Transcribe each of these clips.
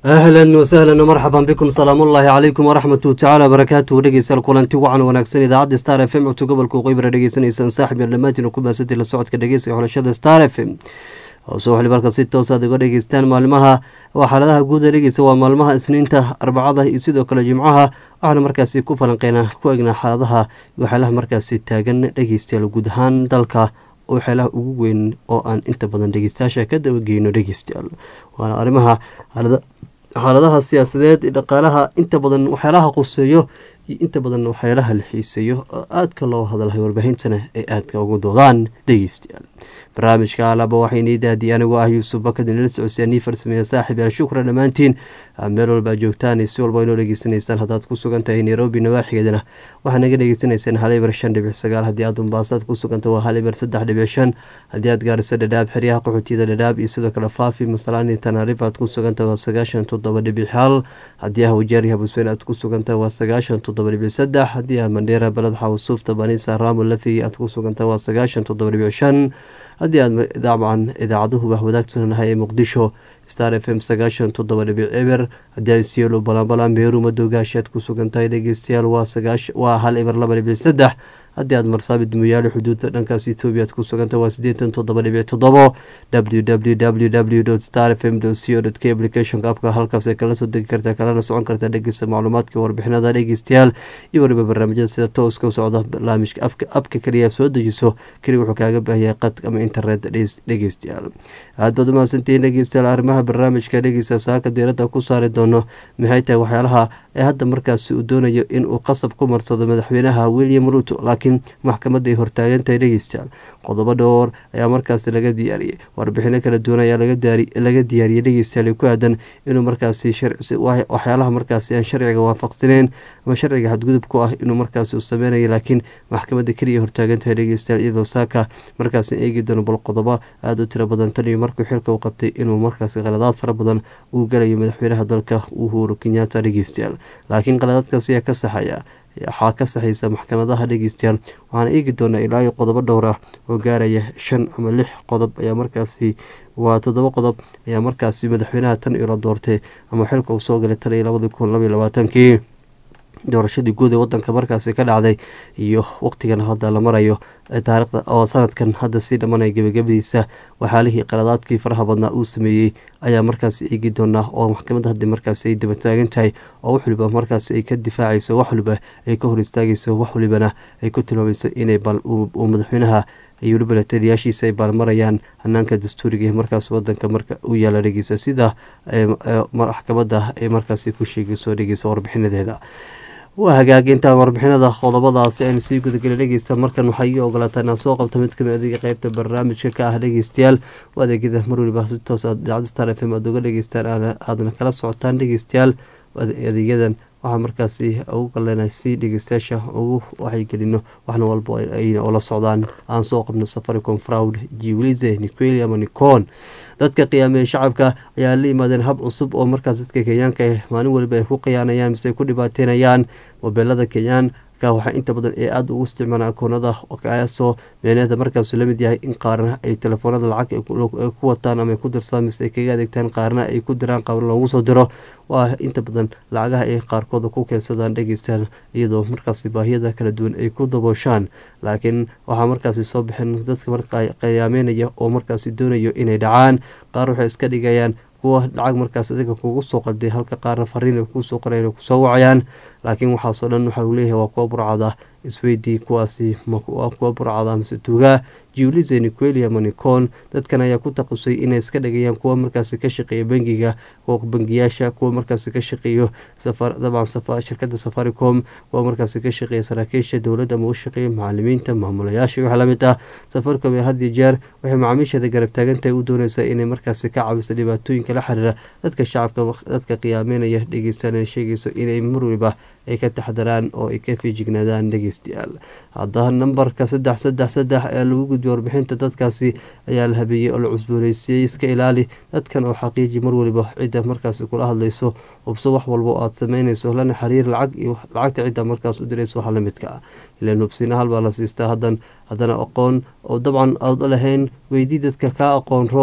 ahlan wasahlan marxaban bikum salaamullaahi calaykum waraxmatu tacaala barakaatuhu dhegeystayaal kulanti wacan wanaagsan idaacadda star f m codka gobolka waqooyi dhegeysanaysaan saaxib yar dhammaantiin ku baasantay la socodka dhegeysiga xulashada star f m hoose waxli marka si toosaad uga dhegeystaan maalmaha waa xaaladaha guud ee dhegeysta waa maalmaha isniinta arbacada iyo sidoo kale jimcaha waxaana markaasi ku falanqeynaa ku egnaa xaaladaha waxyaalaha markaasi taagan dhegeystayaal guud ahaan dalka waxyaalaha ugu weyn oo aan inta badan dhegeystayaasha ka dabageyno dhegeystayaal waana arrimaha xaaladaha siyaasadeed dhaqaalaha inta badan waxyaalaha quseeyo iyo inta badan waxyaalaha la xiiseeyo oo aadka loo hadalhay warbaahintana ay aadka ugu doodaan dhegeystayaal barnaamijka alaba waxaynii daadiyay anigoo ah yuusuf bakad inala socodsiyaa nii farsameeya saaxib yaal shukran dhammaantiin meel walba joogtaan si walba inoo dhegeysanaysaan haddaad ku sugan tahay nairobi nawaaxigeedana waxaa naga dhegeysanaysaan halibar shan dhibic sagaal haddii aad umbaasaad ku suganta waa halibar saddex dhibic shan haddii aad gaariso dhadhaab xeryaha qaxootiyada dhadhaab iyo sidoo kale faafi masalaani tanaarif aad ku suganta waa sagaashan toddoba dhibic hal haddii ah wajaari habusweyn aad ku suganta waa sagaashan toddoba dhibic saddex haddii ah mandheera baled xawsuufta banisa raamo lafi aad ku suganta waa sagaashan toddoba dhibic shan haddii aad dabcan idaacaduhuba wadaagtanahay ee muqdisho star f m sagaashan toddoba dhibic eber haddii aad sielo balanbalan meeru madogaashi aad ku sugan tahay dhegeystayaal waa hal eber laba dhibic saddex haddii aad marsaabid muyaale xuduudda dhankaas etoobiya aad ku suganta waa siddeetan toddoba dhibic toddobo w w w w star f m co k applicationka apka halkaas ay kala soo degi kartaa kalana socon kartaa dhegeysta macluumaadka warbixinada dhegeystayaal iyo weliba barnaamijyada sida tooska u socda barnaamijka abka kaliya soo dejiso keliya wuxuu kaaga baahanyahay qad ama internet dhegeystayaal aad baad umahadsantihiin dhegeystayaal arrimaha barnaamijka dhegeysta saaka diiradda ku saari doono maxay tahay waxyaalaha ee hadda markaasi uu doonayo inuu qasab ku marsado madaxweynaha william ruto laakiin maxkamadda ay hortaagantahay dhegeystayaal qodobo dhowr ayaa markaasi laga diyaariyey warbixino kala duwan ayaa laga diyaariyey dhegeystayaal ku aadan inuu markaasi waxyaalaha markaasi aan sharciga waafaqsaneyn ama sharciga xadgudub ku ah inuu markaasi uu sameynayo laakiin maxkamadda keliya hortaagantahay dhegeystayaal iyadoo saaka markaasi eegi doono bal qodobo aada u tiro badan tan iyo markuu xilka u qabtay inuu markaasi qaladaad fara badan uu galayo madaxweynaha dalka uhuru kenyatta dhegeystayaal laakiin qaladaadkaas ayaa ka saxaya waxaa ka saxaysa maxkamadaha dhegeystayaal waxaana eegi doonaa ilaa iyo qodobo dhowr ah oo gaaraya shan ama lix qodob ayaa markaasi waa toddoba qodob ayaa markaasi madaxweynaha tan iyo la doortay ama xilka uu soo galay tan iyo labadii kun labaiy labaatankii doorashadii guud ee wadanka markaasi ka dhacday iyo waqtigan hadda la marayo taarikhda oo sanadkan hadda sii dhammanaya gebagabadiisa waxaalihii qaladaadkii faraha badnaa uu sameeyey ayaa markaasi eegi doonaa oo maxkamadda haddi markaasi ay dabataagan tahay oo wax waliba markaasi ay ka difaacayso wax waliba ay ka hor istaagayso wax walibana ay ku tilmaamayso inay bal uu madaxweynaha iyo weliba lataliyaashiisa ay baalmarayaan hanaanka dastuuriga ee markaas wadanka marka u yaala dhegeysa sida maxkamadda ay markaasi ku sheegayso dhegeysa warbixinadeeda waa hagaag intaan warbixinada qodobadaasi aynu sii gudagela dhegeysta markan waxaa ii ogolaataa inaan soo qabto mid kamid adiga qeybta barnaamijka ka ah dhegeystayaal waa adeegyada mar waliba si toos idaacadda star f m aad uga dhegeystaan aadna kala socotaan dhegeystayaal adeegyadan waxaa markaasi ugu galena si dhegeystayaasha ugu waxaygelino waxna walba oo la socdaan aan soo qabno safaricom fraud jiwlize niqueli ama nicon dadka qiyaameeye shacabka ayaa la yimaadeen hab cusub oo markaas dadka kenyaanka ah maalin waliba ay ku khiyaanayaan mise ay ku dhibaateynayaan mobeelada kenyaanka waxaa inta badan ee aada ugu isticmaalaan akoonada kaasoo meeneeda markaasu lamid yahay in qaarna ay telefoonada lacag ku wataan ama ay ku dirsadaan mise ay kaga adeegtaan qaarna ay ku diraan qaarna loogu soo diro waa inta badan lacagaha ay qaarkooda ku keensadaan dhegeystaan iyadoo markaasi baahiyada kala duwan ay ku dabooshaan laakiin waxaa markaasi soo baxeen dadka marka qiyaameynaya oo markaasi doonayo inay dhacaan qaar waxay iska dhigayaan kuwa lacag markaas adiga kugu soo qalday halka qaarna fariin ay kuusoo qorayan kusoo wacayaan laakiin waxaasoo dhan waxaa uu leeyahay waa kuwa burcada isweydii kuwaasi waa kuwa burcada mise tuugaa jiwlize niqueli ama nicon dadkan ayaa ku taqusay inay iska dhigayaan kuwa markaasi ka shaqeeya bangiga kuwa bangiyaasha kuwa markaasi ka shaqeeyo dabcan shirkada safaricom kuwa markaasi ka shaqeeya saraakiisha dowladda ama u shaqeeya macalimiinta maamulayaasha wax lamid ah safaricom ee hadiyo jeer waxay macaamiisheeda garab taagantahay u dooneysaa inay markaasi ka cabiso dhibaatooyinka la xiriira dadka shacabka dadka qiyaameynaya dhegeystaan ay sheegayso inay mar waliba ay ka taxdaraan oo ay ka fiijignaadaan dhegeystayaal haddaba nambarka saddex saddex saddex ee lagu gudbiya warbixinta dadkaasi ayaa la habeeyey oo la cusbooneysiiyey iska ilaali dadkan oo xaqiiji mar waliba cidda markaasi kula hadlayso hubso wax walba oo aad sameynayso lana xiriir lacag iyo lacagta cidda markaas u dirayso waxa lamidka ah ilaan hubsina halbaa la siistaa hadan haddana aqoon oo dabcan aad lahayn weydii dadka kaa aqoon roon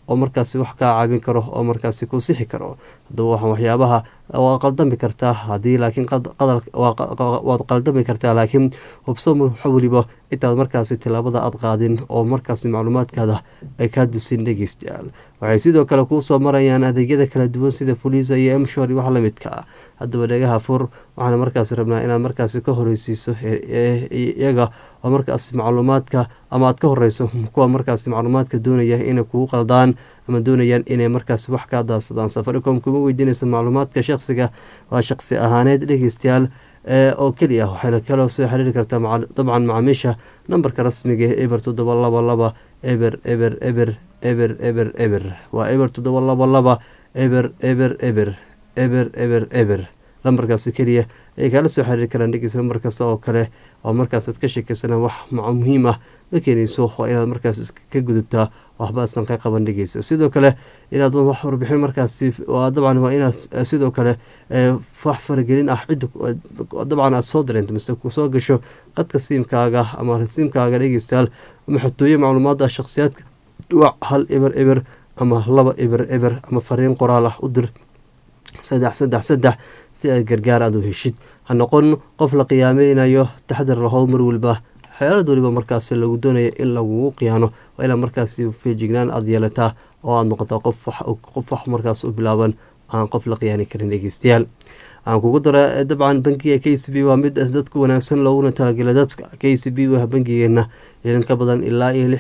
oo markaasi wax kaa caawin karo oo markaasi ku sixi karo haddaba waxaan waxyaabaha waa qaldami kartaa haddii laakiin waad qaldami kartaa laakiin hubso waxa weliba intaad markaasi tilaabada aad qaadin oo markaasi macluumaadkaada ay kaa dusin dhegeystayaal waxay sidoo kale kuu soo marayaan adeegyada kala duwan sida fuliisa iyo emshor iyo wax lamidka ah haddaba dhegaha fur waxaana markaasi rabnaa inaad markaasi ka horeysiiso iyaga oo markaasi macluumaadka ama aad ka horeyso kuwa markaasi macluumaadka doonaya inay kugu qaldaan ama doonayaan inay markaasi wax kaa daadsadaan safaricom kuma weydiinaysa macluumaadka shaqsiga waa shaqsi ahaaneed dhegeystayaal oo keliya waxayna kaloo soo xiriiri kartaa dabcan macaamiisha nambarka rasmiga ee eber toddoba laba laba eber eber eber eber eber eber waa eber toddoba laba laba eber eber eber eber eber eber lambarkaasi keliya ayay kaala soo xiriiri karaan dhegeysa lambar kasta oo kale oo markaasaad ka sheekeysana wax muhiim ah ma keenayso waa inaad markaas ka gudubtaa waxbaasan ka qaban dhegeysa sidoo kale inaad wax warbixin markaasi dabcan waa inaad sidoo kale wax faragelin ah cidda dabcan aad soo dareento mise kusoo gasho qadka siimkaaga ama siimkaaga dhegeystayaal ama xatooye macluumaada shakhsiyaadka wac hal eber eber ama laba eber eber ama fariin qoraal ah u dir saddex saddex saddex si aad gargaar aad u heshid ha noqon qof la qiyaameynayo taxdar lahow mar weliba xeelad weliba markaasi lagu doonaya in lagugu khiyaano waa inaad markaasi feejignaan aada yeelataa oo aada noqotaa qof wax markaas u bilaaban aan qof la khiyaani karin dhegeystayaal aan kugu dara dabcan bankiga k c b waa mid dadku wanaagsan looguna talagela dadka k c b waa bankigeena ilin ka badan ilaa iyo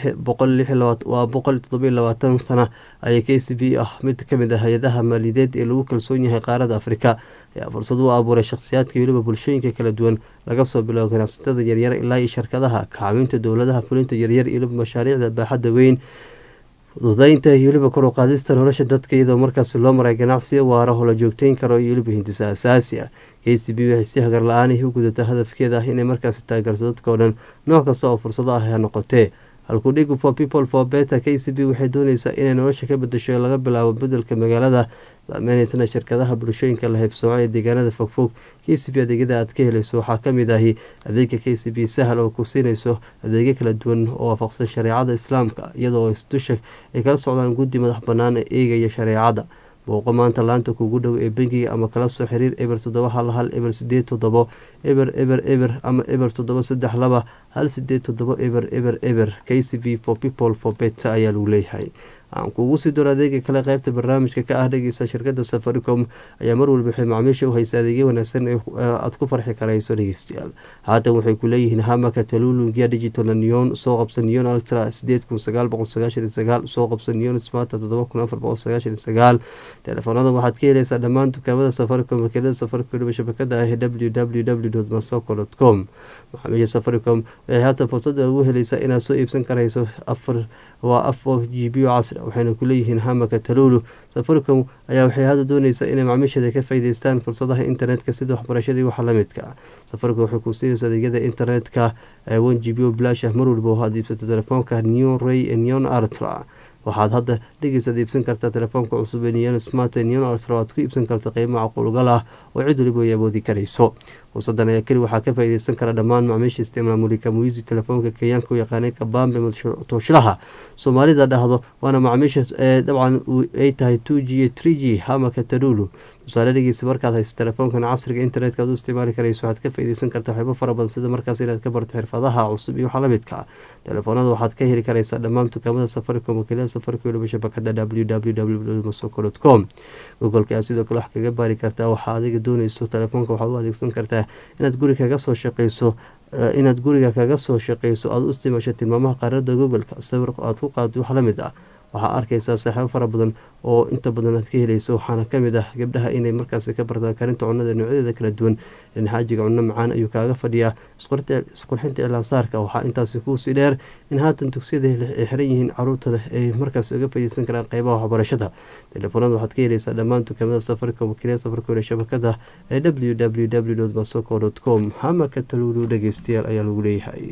waa boqol todoba iyo labaatan sana ayay k c b ah mid kamid ah hay-adaha maaliyadeed ee lagu kalsoon yahay qaarada afrika ayaa fursad u abuuray shakhsiyaadka weliba bulshooyinka kala duwan laga soo biloabo ganacsatada yaryar ilaa iyo shirkadaha kacaawinta dowladaha fulinta yaryar iyo weliba mashaariicda baaxadda weyn fududeynta iyo weliba kor u qaadista nolosha dadka iyadoo markaasi loo maray ganacsiyo waara oo la joogteyn karo iyo weliba hindisa asaasi ah k c b waxay si hagar la-aanih u gudataa hadafkeeda ah inay markaasi taageerto dadka oo dhan nooc kasta oo fursado ah ha noqotee halkudhigu for people for beta k c b waxay dooneysaa inay nolosha ka bedasho laga bilaabo bedelka magaalada saameyneysan shirkadaha bulshooyinka la haybsooco ee deegaanada fogfog k c b adeegyada aad ka helayso waxaa kamid ahi adeega k c b sahal oo ku siinayso adeegyo kala duwan oo waafaqsan shareecada islaamka iyadoo isdusha ay kala socdaan guddi madax banaan ee eegaya shareecada booqo maanta laanta kugu dhow ee bangiga ama kala soo xiriir eber toddoba hal hal eber sideed toddobo eber eber eber ama eber toddoba saddex laba hal sideed toddobo eber eber eber k c b for people for beta ayaa lagu leeyahay aan kuugu sii doro adeega kale qaybta barnaamijka ka ah dhegeysa shirkada safaricom ayaa mar walba waxay macaamiisha u haysa adeegyo wanaagsan aad ku farxi karayso dhegeystayaal haatan waxay ku leeyihiin hamaka talulungiya digital neon soo qabsa neon ultra sideed kun sagaal boqol sagaashan iyo sagaal soo qabsa neon smarta toddoba kun afar boqol sagaashan iyo sagaal telefoonada waxaad ka helaysaa dhammaan dukaamada safaricom wakiilada safaricom weliba shabakada ah w w w masoko dot com macaamiisha safaricom waxay haatan fursada ugu helaysaa inaad soo iibsan karayso afar waa afar g b o casri waxayna ku leeyihiin hamaka talulu safaricom ayaa waxay hadda dooneysaa inay macmiisheeda ka faa'iideystaan fursadaha internetka sida waxbarashadii waxa la midka ah safaricom waxay ku siinaysa adeegyada internetka one g b o bilash ah mar walba oo aad iibsato telefoonka neon ray neon artra waxaad hadda dhegeysaad iibsan kartaa telefoonka cusub ee neon smart neon ultra aad ku iibsan karto qiimo macquulgal ah oo cid waliba ay awoodi karayso fursadan ayaa keli waxaa ka faa'iideysan kara dhammaan macmiisha isticmaal mulika muisi telefoonka kenyaanka u yaqaanay kabambe tooshlaha soomaalida dhahdo waana macmiisha dabcan ay tahay two g iyo three g hamaka tarulu tusaale dhegeysa markaad hayso telefoonkan casriga internetka aad u isticmaali karayso waxaad ka faa'iideysan kartaa waxyaabo fara badan sida markaas inaad ka barto xirfadaha cusub iyo waxa la midka ah telefoonada waxaad ka heli karaysaa dhammaan dukaamada safaricom wakiilada safaricom weliba shabakada w w w masoko dot com googolka aad sidoo kale wax kaga baari kartaa waxaa adiga dooneyso telefoonka waxaad u adeegsan kartaa inaad guri kaga soo shaqeyso inaad guriga kaga soo shaqeyso aada u isticmaasho tilmaamaha qaarada googolka sawir aad ku qaado wax la mid ah waxaa arkaysaa saaxiibo fara badan oo inta badan aad ka helayso waxaana kamid ah gabdhaha inay markaasi ka bartaan karinta cunada noocyadeeda kala duwan xaajiga cunno macaan ayuu kaaga fadhiyaa isqurxinta iclaansaarka waxaa intaasi kuusii dheer in haatan dugsiyada ay xiran yihiin caruurta leh ay markaas uga faaideysan karaan qeybaha waxbarashada telefoonada waxaad ka helaysaa dhammaan dukaamada safaricom wakiilada safaricom ee shabakada ee w w w masoko dot com hamaka taluulu dhegeystayaal ayaa lagu leeyahay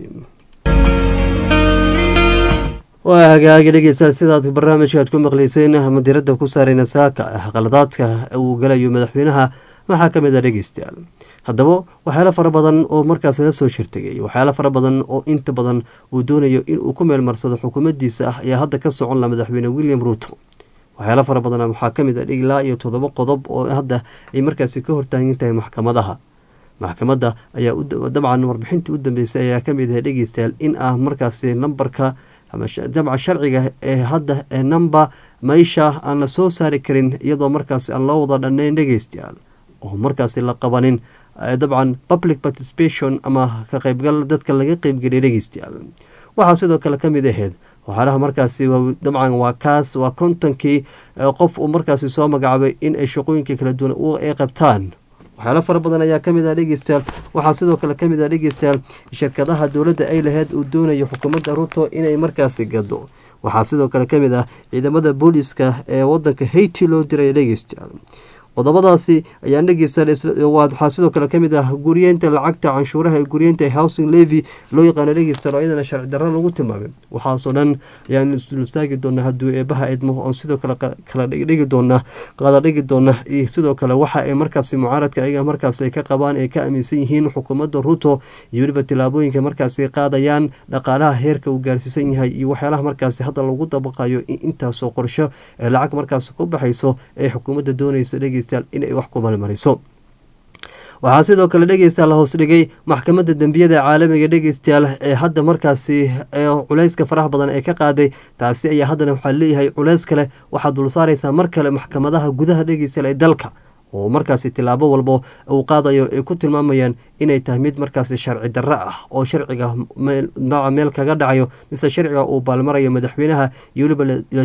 waa hagaagi dhegeystayaal sidaad barnaamijka aad ku maqleyseen ama diradda ku saarayna saaka qaladaadka uu galayo madaxweynaha waxaa ka mid a dhegeystayaal haddaba waxyaalo fara badan oo markaas la soo shirtegay waxyaalo fara badan oo inta badan uu doonayo inuu ku meelmarsado xukuumaddiisa ah ayaa hadda ka socon la madaxweyne william ruuto waxyaalo fara badan waxaa ka mid ah ilaa iyo toddoba qodob oo hadda ay markaasi ka hortaagan tahay maxkamadaha maxkamadda ayaa dabcan warbixintii u dambeysay ayaa ka mid ahay dhegeystayaal in ah markaasi nambarka dabca sharciga ee hadda ee number maisha aan la soo saari karin iyadoo markaasi aan loo wada dhannayn dhegeystayaal oo markaasi la qabanin dabcan public participation ama ka qaybgal dadka laga qeybgeliyay dhegeystayaal waxaa sidoo kale ka mid ahayd waxyaalaha markaasi dabcan waa kaas waa kontonkii qof uu markaasi soo magacaabay in ay shaqooyinkii kala duwan ay qabtaan waxyaalo fara badan ayaa kamid ah dhegeystayaal waxaa sidoo kale kamid ah dhegeystayaal shirkadaha dowladda ay lahayd uu doonayo xukuumadda ruto inay markaasi gado waxaa sidoo kale kamid ah ciidamada booliska ee wadanka haiti loo diray dhegeystayaal qodobadaasi ayaan dhegeystawaxaa sidoo kale kamid ah guriyeynta lacagta canshuuraha ee guriyeynta housing levy loo yaqaano dhegeystayaal oo iyadana sharci darro lagu tilmaamay waxaasoo dhan ayaan isdulstaagi doonaa hadduu eebaha idmo oon sidoo kale kala dhigi doona qada dhigi doona iyo sidoo kale waxa ay markaasi mucaaradka ayaga markaas ay ka qabaan ay ka aaminsan yihiin xukuumadda ruto iyo weliba tillaabooyinka markaasi qaadayaan dhaqaalaha heerka uu gaarsiisan yahay iyo waxyaalaha markaasi hadda lagu dabaqayo in intaasoo qorsho ee lacag markaasi ku baxayso ee xukuumadda doonayso dhege inay wax ku malmariso waxaa sidoo kale dhegeystayaal la hoos dhigay maxkamadda dembiyada caalamiga dhegeystayaal ee hadda markaasi culeyska faraha badan ee ka qaaday taasi ayaa haddana waxaa leeyahay culeys kale waxaad dul saareysaa mar kale maxkamadaha gudaha dhegeystayaal ee dalka oo markaasi tilaabo walbo uu qaadayo ay ku tilmaamayaan inay tahay mid markaasi sharci darro ah oo sharciga meel kaga dhacayo mise sharciga uu baalmarayo madaxweynaha iyo weliba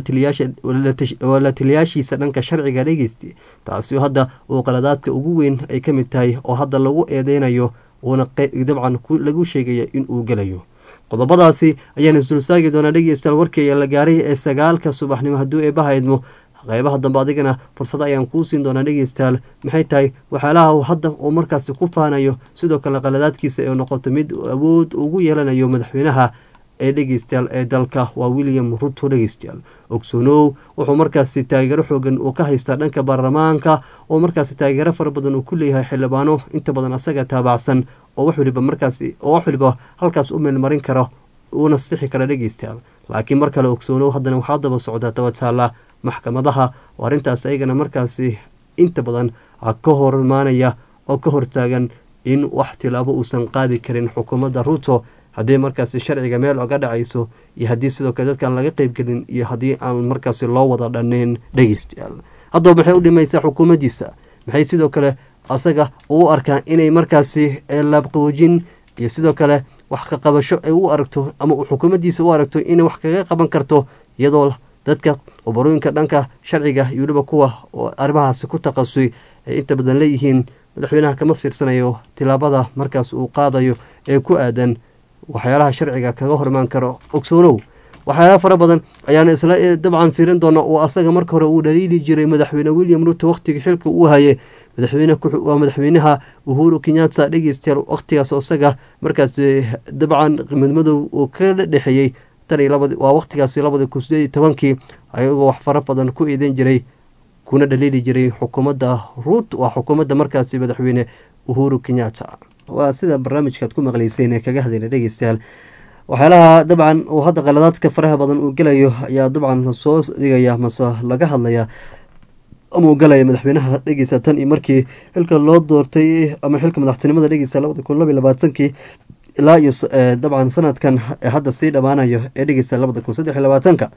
la taliyaashiisa dhanka sharciga dhegeysti taasi hadda uu qaladaadka ugu weyn ay ka mid tahay oo hadda lagu eedeynayo uuna dabcan lagu sheegaya in uu gelayo qodobadaasi ayaan isdulsaagi doonaa dhegeystayaal warkii la gaaray ee sagaalka subaxnimo hadduu eebaha idmo qeybaha dambe adigana fursado ayaan kuu siin doonaa dhegeystayaal maxay tahay waxyaalaha hadda uu markaasi ku faanayo sidoo kale qaladaadkiisa ee noqoto mid awood ugu yeelanayo madaxweynaha ee dhegeystayaal ee dalka waa william ruto dhegeystayaal ogsoonow wuxuu markaasi taageero xoogan uu ka haystaa dhanka baarlamaanka oo markaasi taageero fara badan uu ku leeyahay xildhibaano inta badan asaga taabacsan oo wax waliba markaasi oo wax waliba halkaas u meelmarin karo uuna sixi kara dhegeystayaal laakiin mar kale ogsoonow haddana waxaa daba socdaa tabataala maxkamadaha oo arrintaas ayagana markaasi inta badan ka hor imaanaya oo ka hortaagan in wax tilaabo uusan qaadi karin xukuumadda ruto haddii markaasi sharciga meel oga dhacayso iyo haddii sidoo kale dadkaan laga qeybgelin iyo haddii aan markaasi loo wada dhannayn dhegeystayaal haddaba maxay u dhimaysaa xukuumaddiisa maxay sidoo kale asaga uu arkaa inay markaasi laabqaboojin iyo sidoo kale wax ka qabasho ay u aragto ama uu xukuumaddiisa u aragto inay wax kaga qaban karto iyadoo dadka obarooyinka dhanka sharciga iyo weliba kuwa oo arrimahaasi ku taqasui ay inta badan leeyihiin madaxweynaha kama fiirsanayo tilaabada markaas uu qaadayo ee ku aadan waxyaalaha sharciga kaga hormaan karo ogsoonow waxyaalaha fara badan ayaan isla dabcan fiirin doona oo asaga marka hore uu dhaliili jiray madaxweyne william ruto wakhtiga xilka uu hayay madaxweyne waa madaxweynaha uhuru kenyatta dhegeystayaal wakhtigaas oo isaga markaas dabcan midmadow uu ka dhexeeyey waa wakhtigaasi labadi kun sideed iyo tobankii ayagoo wax fara badan ku eedeyn jiray kuna dhaliili jiray xukuumadda ruut waa xukuumadda markaasi madaxweyne uhuru kenyatta waa sida barnaamijkaad ku maqleyseen ee kaga hadlayna dhegeystayaal waxyaalaha dabcan uu hadda qaladaadka faraha badan uu gelayo ayaa dabcan soo dhigaya mase laga hadlaya ama uu galaya madaxweynaha dhegeysta tan iyo markii xilka loo doortay ama xilka madaxtinimada dhegeysta labada kun laba iyo labaatankii ilaa iyo dabcan sanadkan hadda sii dhammaanayo ee dhegeysta labada kun saddex iyo labaatanka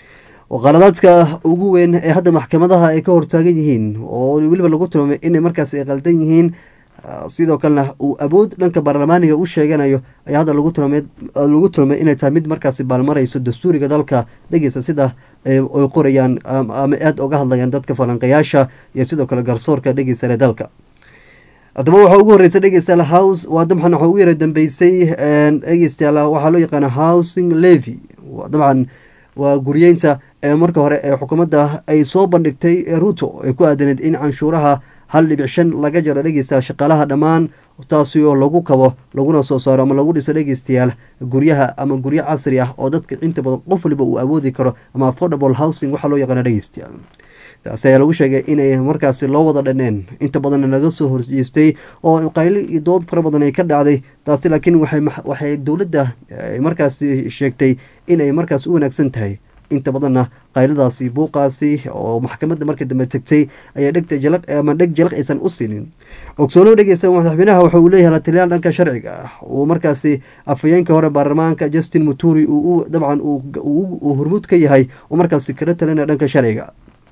qaladaadka ugu weyn ee hadda maxkamadaha ay ka hortaagan yihiin oo weliba lagu tilmaamay inay markaas ay qaldan yihiin sidoo kalena uu awood dhanka baarlamaaniga u sheeganayo ayaa hadda lagu tilmaamay lagu tilmaamay inay tahay mid markaasi baalmarayso dastuuriga dalka dhegeysta sida ay qorayaan ama aada uga hadlayaan dadka falanqayaasha iyo sidoo kale garsoorka dhegeysta ee dalka haddaba waxaa ugu horreysay dhegeystayaal house waa dabcan waxaa ugu yara dambeysay dhegeystayaal waxaa loo yaqaana housing levy dabcan waa guryeynta ee marka hore ee xukuumadda ay soo bandhigtay ruto ay ku aadaneed in canshuuraha hal dhibic shan laga jaro dhegeystayaal shaqaalaha dhammaan taasi oo lagu kabo laguna soo saaro ama lagu dhiso dhegeystayaal guryaha ama guryo casri ah oo dadka inta badan qof waliba uu awoodi karo ama affordable housing waxaa loo yaqaana dhegeystayaal taasi ayaa lagu sheegay inay markaasi loo wada dhaneen inta badanna laga soo horjeestay oo qayli iyo dood fara badan ay ka dhacday taasi laakiin waxay dowladda markaasi sheegtay inay markaas u wanaagsan tahay inta badanna qayladaasi buuqaasi oo maxkamadda markii dambe tegtay ayaa dhegta jalaq ama dheg jalaq aysan u siinin ogsoonow dhegeysa madaxweynaha waxa uu leeyahay lataliyaal dhanka sharciga ah uu markaasi afhayeenkii hore baarlamaanka justin muturi uu dabcan uu hormuud ka yahay uu markaasi kala talinaya dhanka sharciga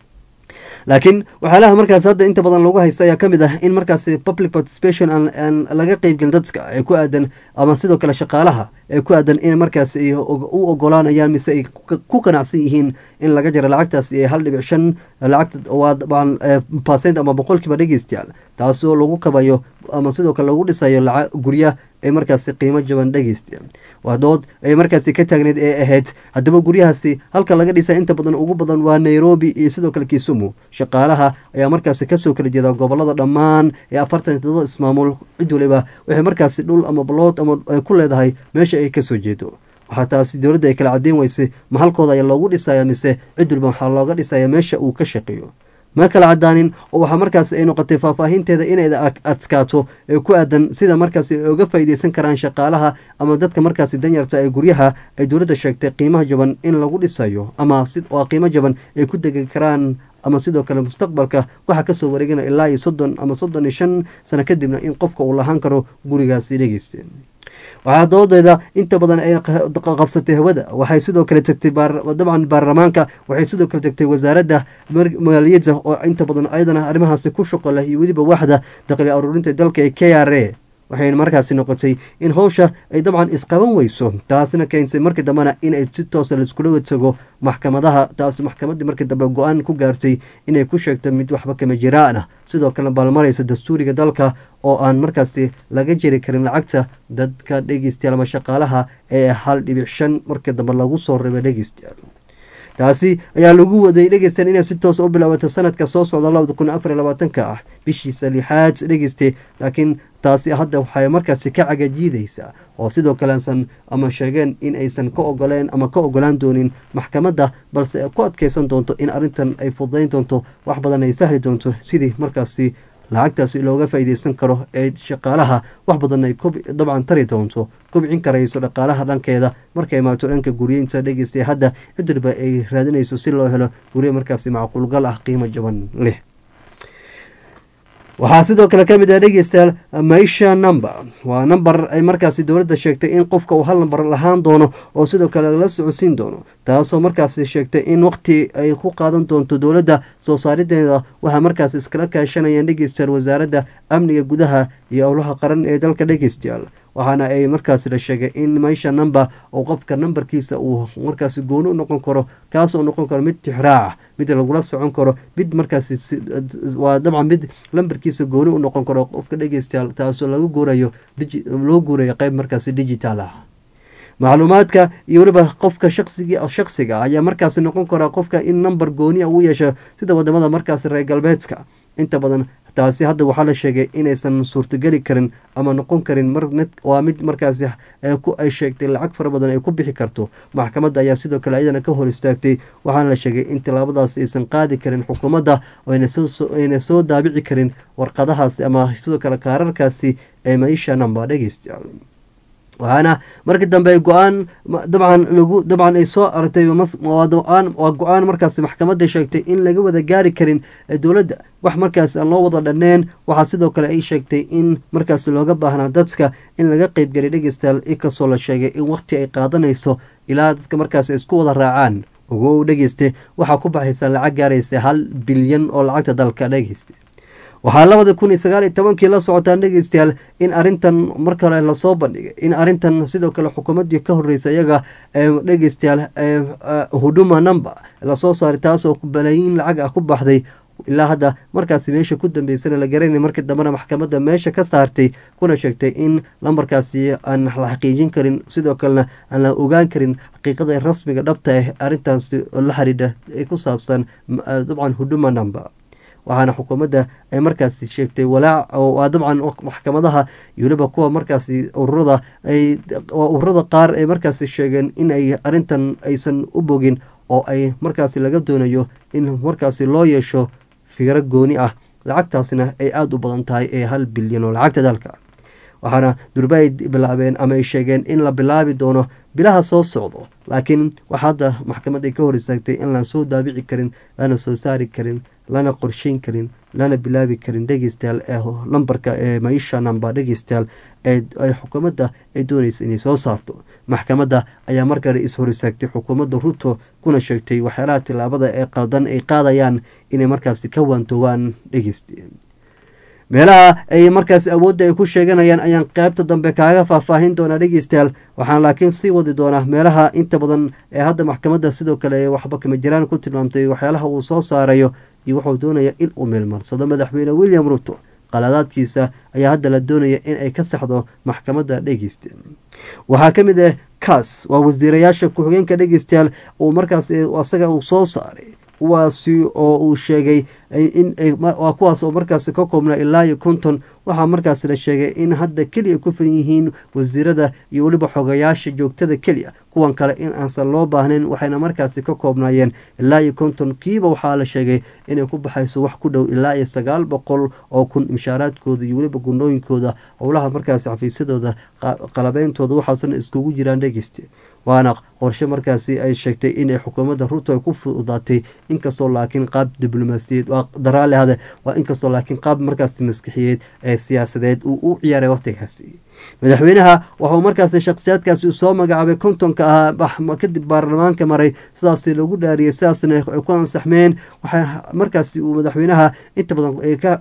laakiin waxyaalaha markaas hadda inta badan lagu haysta ayaa kamid ah in markaasi public participation aan laga qeybgelin dadka ee ku aadan ama sidoo kale shaqaalaha ee ku aadan in markaas ay u ogolaanayaan mise ay ku qanacsan yihiin in laga jaro lacagtaas ee hal dhibic shan lacagta waa dabcan percent ama boqolkiiba dhegeystayaal taasoo lagu kabayo ama sidoo kale lagu dhisayo lacag gurya ee markaasi qiimo jaban dhegeystayaal waa dood ay markaasi ka taagneyd ee ahayd haddaba guryahaasi halka laga dhisa inta badan ugu badan waa nairobi iyo sidoo kale kisumu shaqaalaha ayaa markaasi kasoo kala jeeda gobolada dhammaan ee afartan iyo todoba ismaamul cid waliba waxay markaasi dhul ama balood ama ay ku leedahay meesha ay kasoo jeedo waxaa taasi dowladda ay kala cadeyn weysay ma halkooda ayaa loogu dhisaya mise cid waliba waxaa looga dhisaya meesha uu ka shaqeeyo ma kala cadaanin oo waxaa markaasi ay noqotay faahfaahinteeda inay adkaato ee ku aadan sida markaasi ay uga faa'iideysan karaan shaqaalaha ama dadka markaasi danyarta ee guryaha ay dowladda sheegtay qiimaha jaban in lagu dhisayo ama waa qiimo jaban ay ku degi karaan ama sidoo kale mustaqbalka waxaa kasoo wareegana ilaa iyo soddon ama soddon iyo shan sano kadibna in qofka uu lahaan karo gurigaasi dhegeyste waxaa doodeeda inta badan ay qabsatay hawada waxay sidoo kale tagtay dabcan baarlamaanka waxay sidoo kale tagtay wasaaradda maaliyadda oo inta badan ayadana arrimahaasi ku shaqo leh iyo weliba waxda dakhli aruurinta dalka ee k r a waxayna markaasi noqotay in howsha ay dabcan isqaban weyso taasina keentay markii dambena inay si toosa laiskula watago maxkamadaha taas maxkamaddii markii dambe go-aan ku gaartay inay ku sheegto mid waxba kama jiraan ah sidoo kale baalmaraysa dastuuriga dalka oo aan markaasi laga jeri karin lacagta dadka dhegeystayaal ama shaqaalaha ee hal dhibic shan markii dambe lagu soo rabay dhegeystayaal taasi ayaa lagu waday dhegeystayaal inay si toos u bilaabato sanadka soo socda labada kun afar iyo labaatanka ah bishiisa lixaad dhegeyste laakiin taasi hadda waxay markaasi ka cagajiidaysaa oo sidoo kalesan ama sheegeen in aysan ka ogoleen ama ka ogolaan doonin maxkamadda balse ay ku adkeysan doonto in arrintan ay fududayn doonto wax badan ay sahli doonto sidii markaasi lacagtaasi looga faa'iideysan karo ee shaqaalaha wax badan ay dabcan tari doonto kubcin karayso dhaqaalaha dhankeeda markay imaato dhanka guryeynta dhegeystay hadda cidwalba ay raadinayso si loo helo gurye markaasi macquulgal ah qiimo jaban leh waxaa sidoo kale ka mid ah dhegeystayaal maisha number waa number ay markaasi dowladda sheegtay in qofka uu hal namber lahaan doono oo sidoo kale la socodsiin doono taasoo markaasi sheegtay in waqti ay ku qaadan doonto dowladda soo saarideeda waxaa markaasi iskala kaashanayaan dhegeystayaal wasaaradda amniga gudaha iyo owlaha qaran ee dalka dhegeystayaal waxaana ay markaasi la sheegay in maisha number oo qofka nambarkiisa uu markaasi gooni u noqon karo kaasoo noqon karo mid tixraac mid lagula socon karo mid markaasi waa dabcan mid lambarkiisa gooni u noqon karo qofka dhegeystayaal taasoo laga guurayo loo guurayo qeyb markaasi digital ah macluumaadka iyo weliba qofka shaqsigi shaqsiga ayaa markaasi noqon kara qofka in number gooni a u yeesho sida wadamada markaasi reer galbeedka inta badan taasi hadda waxaa la sheegay inaysan suurtogeli karin ama noqon karin waa mid markaasi ay sheegtay lacag fara badan ay ku bixi karto maxkamadda ayaa sidoo kale ayadana ka hor istaagtay waxaana la sheegay in tilaabadaas aysan qaadi karin xukuumadda ayna soo daabici karin warqadahaasi ama sidoo kale kaararkaasi ee maisha namba dhegeystayaal waxaana markii dambe go-aan dabcan lagu dabcan ay soo aragtay waa go-aan markaasi maxkamadda sheegtay in laga wada gaari karin dowladda wax markaasi aan loo wada dhaneen waxaa sidoo kale ay sheegtay in markaasi looga baahnaa dadka in laga qeybgelay dhegeystayaal inkastoo la sheegay in waqti ay qaadanayso ilaa dadka markaasi isku wada raacaan ugu dhegeyste waxaa ku baxaysa lacag gaaraysa hal bilyan oo lacagta dalka dhegeysta waxaa labada kun iyo sagaal iyo tobankii la socotaan dhegeystayaal in arrintan mar kale lasoo bandhigay in arrintan sidoo kale xukuumaddii ka horreysa iyaga dhegeystayaal huduma number lasoo saaray taasoo balaayiin lacag ah ku baxday ilaa hadda markaasi meesha ku dambeysana la garanay markii dambena maxkamadda meesha ka saartay kuna sheegtay in lambarkaasi aan la xaqiijin karin sidoo kalena aan la ogaan karin xaqiiqada rasmiga dhabta ah arrintaasi la xidhiidha ee ku saabsan dabcan huduma number waxaana xukuumadda ay markaasi sheegtay walaac waa dabcan maxkamadaha iyo weliba kuwa markaasi ururada ay ururada qaar ay markaasi sheegeen in ay arrintan aysan u bogin oo ay markaasi laga doonayo in markaasi loo yeesho fikro gooni ah lacagtaasna ay aada u badan tahay ee hal bilyan oo lacagta dalka waxaana durba ay bilaabeen ama ay sheegeen in la bilaabi doono bilaha soo socdo laakiin waxa hadda maxkamad ay ka hor istaagtay in laan soo daabici karin lana soo saari karin lana qorsheyn karin lana bilaabi karin dhegeystayaal ee lambarka ee maisha namba dhegeystayaal ee xukuumadda ay doonaysa inay soo saarto maxkamadda ayaa markale is-hor istaagtay xukuumadda ruto kuna sheegtay waxyaalaha tilaabada ee qaldan ay qaadayaan inay markaasi ka waantoobaan dhegeysta meelaha ay markaasi awoodda ay ku sheeganayaan ayaan qaybta dambe kaaga faahfaahin doonaa dhegeystayaal waxaan laakiin sii wadi doonaa meelaha inta badan ee hadda maxkamadda sidoo kale waxba kama jiraan ku tilmaamtay waxyaalaha uu soo saarayo iyo wuxuu doonaya in uu meelmarsado madaxweyne william ruto qaladaadkiisa ayaa hadda la doonaya in ay ka saxdo maxkamadda dhegeysta waxaa ka mid ah kaas waa wasiirayaasha ku-xigeenka dhegeystayaal uu markaas asaga uu soo saaray kuwaasi oo uu sheegay in waa kuwaas oo markaasi ka koobnaa ilaa iyo konton waxaa markaasi la sheegay in hadda keliya ku filan yihiin wasiirada iyo weliba xogayaasha joogtada keliya kuwan kale in aansan loo baahnayn waxayna markaasi ka koobnaayeen ilaa iyo konton kiiba waxaa la sheegay inay ku baxayso wax ku dhow ilaa iyo sagaal boqol oo kun mishaaraadkooda iyo weliba gundhooyinkooda howlaha markaasi xafiisyadooda qalabeyntooda waxaasna iskugu jiraan dhegeyste waana qorshe markaasi ay sheegtay inay xukuumadda ruto ay ku fududaatay inkastoo laakiin qaab diblomaasiyeed waa daraale hade waa inkastoo laakiin qaab markaasi maskixiyeed ee siyaasadeed uu u ciyaaray waqtigaasi madaxweynaha waxuu markaasi shakhsiyaadkaasi uu soo magacaabay kontonka ahaa kadib baarlamaanka maray sidaasi lagu dhaariyay sidaasna ay ku ansaxmeen waxaa markaasi uu madaxweynaha inta badan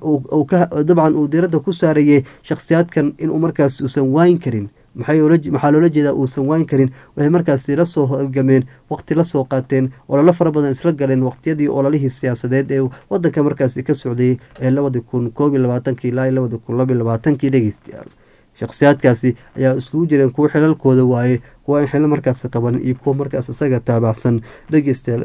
dabcan uu diiradda ku saarayay shakhsiyaadkan inuu markaasi uusan waayin karin maxaa loola jeedaa uusan waayn karin waxay markaasi la soo halgameen waqti la soo qaateen ololo fara badan isla galeen waqtiyadii ololihii siyaasadeed ee wadanka markaasi ka socday ee labadi kun koob iyo labaatanki ilaa iyo labadi kun laba iyo labaatankii dhegeystayaal shakhsiyaadkaasi ayaa iskugu jireen kuwo xilalkooda waaye kuwa aan xilal markaasi qaban iyo kuwa markaas isaga taabacsan dhegeystayaal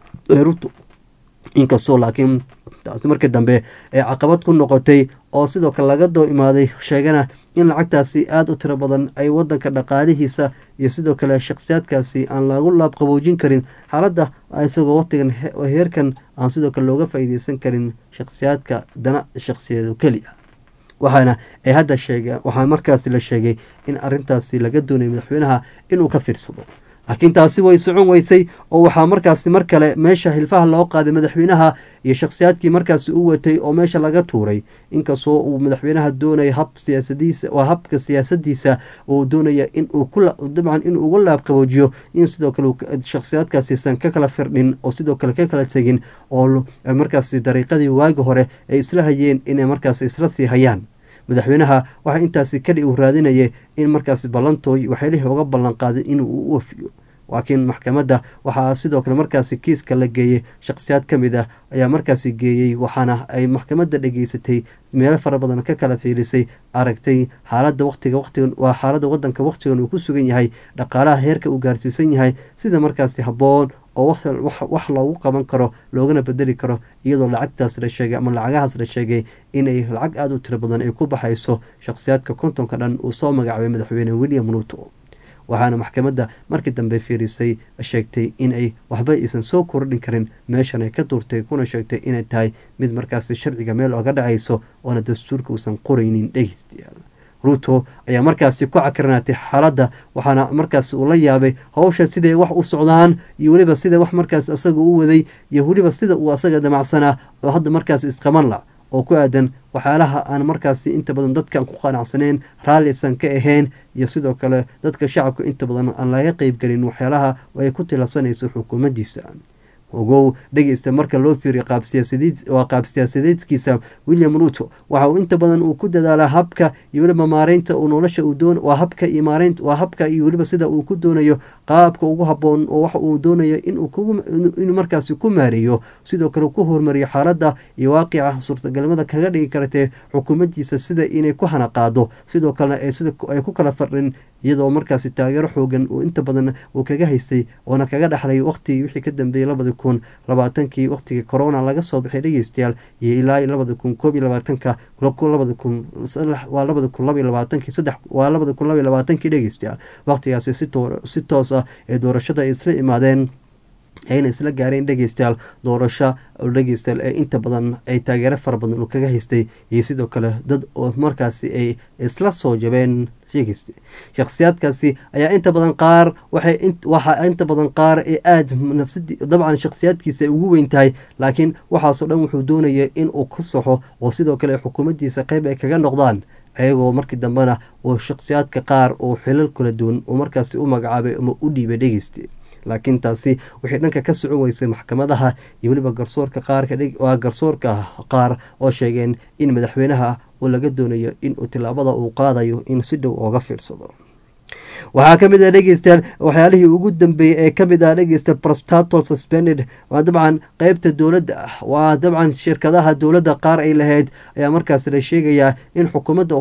ruto inkastoo laakiin taasi markii dambe ee caqabad ku noqotay oo sidoo kale laga doo imaaday sheegana in lacagtaasi aada u tiro badan ay wadanka dhaqaalihiisa iyo sidoo kale shakhsiyaadkaasi aan lagu laabqaboojin karin xaaladda isagoo waqtigan heerkan aan sidoo kale looga faa'iideysan karin shakhsiyaadka dana shakhsiyeed keliya waxaana ay hadda sheegeen waxaa markaasi la sheegay in arintaasi laga doonayay madaxweynaha inuu ka fiirsado laakiin taasi way socon weysay oo waxaa markaasi mar kale meesha hilfaha loo qaaday madaxweynaha iyo shakhsiyaadkii markaasi u watay oo meesha laga tuuray inkastoo uu madaxweynaha doonaya hab siyaasadiisa waa habka siyaasadiisa uu doonaya inuu dabcan inuu uga laabqaboojiyo in sidoo kale shakhsiyaadkaasi aysan ka kala firdhin oo sidoo kale ka kala tegin oo markaasi dariiqadii waagi hore ay isla hayeen inay markaasi isla sii hayaan madaxweynaha waxaa intaasi kadhi uu raadinayay in markaasi ballantooy waxyaelihii uga ballan qaaday inuu u wafiyo laakiin maxkamadda waxaa sidoo kale markaasi kiiska la geeyey shakhsiyaad ka mid ah ayaa markaasi geeyey waxaana ay maxkamadda dhageysatay meelo fara badan ka kala fiirisay aragtay xaaladda waqtiga waqtigan waa xaaladda wadanka waqtigan uu ku sugan yahay dhaqaalaha heerka uu gaarsiisan yahay sida markaasi habboon oo wax loogu qaban karo loogana bedeli karo iyadoo lacagtaas la sheegay ama lacagahaas la sheegay inay lacag aada u tiro badan ay ku baxayso shakhsiyaadka kontonka dhan uu soo magacaabay madaxweyne william ruto waxaana maxkamadda markii dambe fiirisay sheegtay in ay waxba aysan soo kordhin karin meeshan ay ka duurtay kuna sheegtay inay tahay mid markaasi sharciga meel oga dhacayso oona dastuurka uusan qoraynin dhegeystayaal ruto ayaa markaasi ku cakirnaatay xaaladda waxaana markaasi uu la yaabay howsha siday wax u socdaan iyo weliba sida wax markaas isaga u waday iyo weliba sida uu asaga damacsanaa oo hadda markaasi isqaban la oo ku aadan waxyaalaha aan markaasi inta badan dadkaan ku qanacsaneyn raallisan ka ahayn iyo sidoo kale dadka shacabka inta badan aan laga qeybgelin waxyaalaha ay ku tilabsanayso xukuumaddiisa ogow dhegeysta marka loo fiiriyo waa qaab siyaasadeedkiisa william ruto waxa uu inta badan uu ku dadaalaa habka iyo weliba maareynta uu nolosha waa habka iyo maareynta waa habka iyo weliba sida uu ku doonayo qaabka ugu habboon oo wax uu doonayo inuu markaasi ku maareeyo sidoo kale ku hormariyo xaaladda iyo waaqica suurtagalnimada kaga dhigi kartee xukuumaddiisa sida inay ku hanaqaado sidoo kalena ay ku kala fardhin iyadoo markaasi taageero xoogan uu inta badan uu kaga haystay oona kaga dhexlay waqtigii wixii ka dambeeyey labadi kun labaatankii waqtigii corona laga soo baxay dhegeystayaal iyo ilaa labadi kun koob iyo labaatanka labadi kun waa labadi kun laba iyo labaatankii saddex waa labadi kun laba iyo labaatankii dhegeystayaal waqtigaasi si toos ah ee doorashada ay isla imaadeen ayna isla gaareen dhegeystayaal doorasho dhegeystayaal ee inta badan ay taageero fara badan uu kaga haystay iyo sidoo kale dad oo markaasi ay isla soo jabeen sheegaysta shakhsiyaadkaasi ayaa inta badan qaar waxay waxaa inta badan qaar ee aada nafsadi dabcan shakhsiyaadkiisa ay ugu weyn tahay laakiin waxaasoo dhan wuxuu doonaya in uu ka soxo oo sidoo kale xukuumaddiisa qeyb ay kaga noqdaan ayagoo markii dambena oo shakhsiyaadka qaar oo xilal kala duwan uu markaasi u magacaabay ama u dhiibay dhegeysta laakiin taasi waxay dhanka ka socon weysay maxkamadaha iyo weliba garsoorka qaarka waa garsoorka qaar oo sheegeen in madaxweynaha uu laga doonayo inuu tilaabada uu qaadayo in si dhow ooga fiirsado waxaa ka mid ah dhegeystayaal waxyaalihii ugu dambeeyey ee kamid ah dhegeysta prostatal suspended waa dabcan qeybta dowladda ah waa dabcan shirkadaha dowladda qaar ay lahayd ayaa markaas la sheegayaa in xukuumadda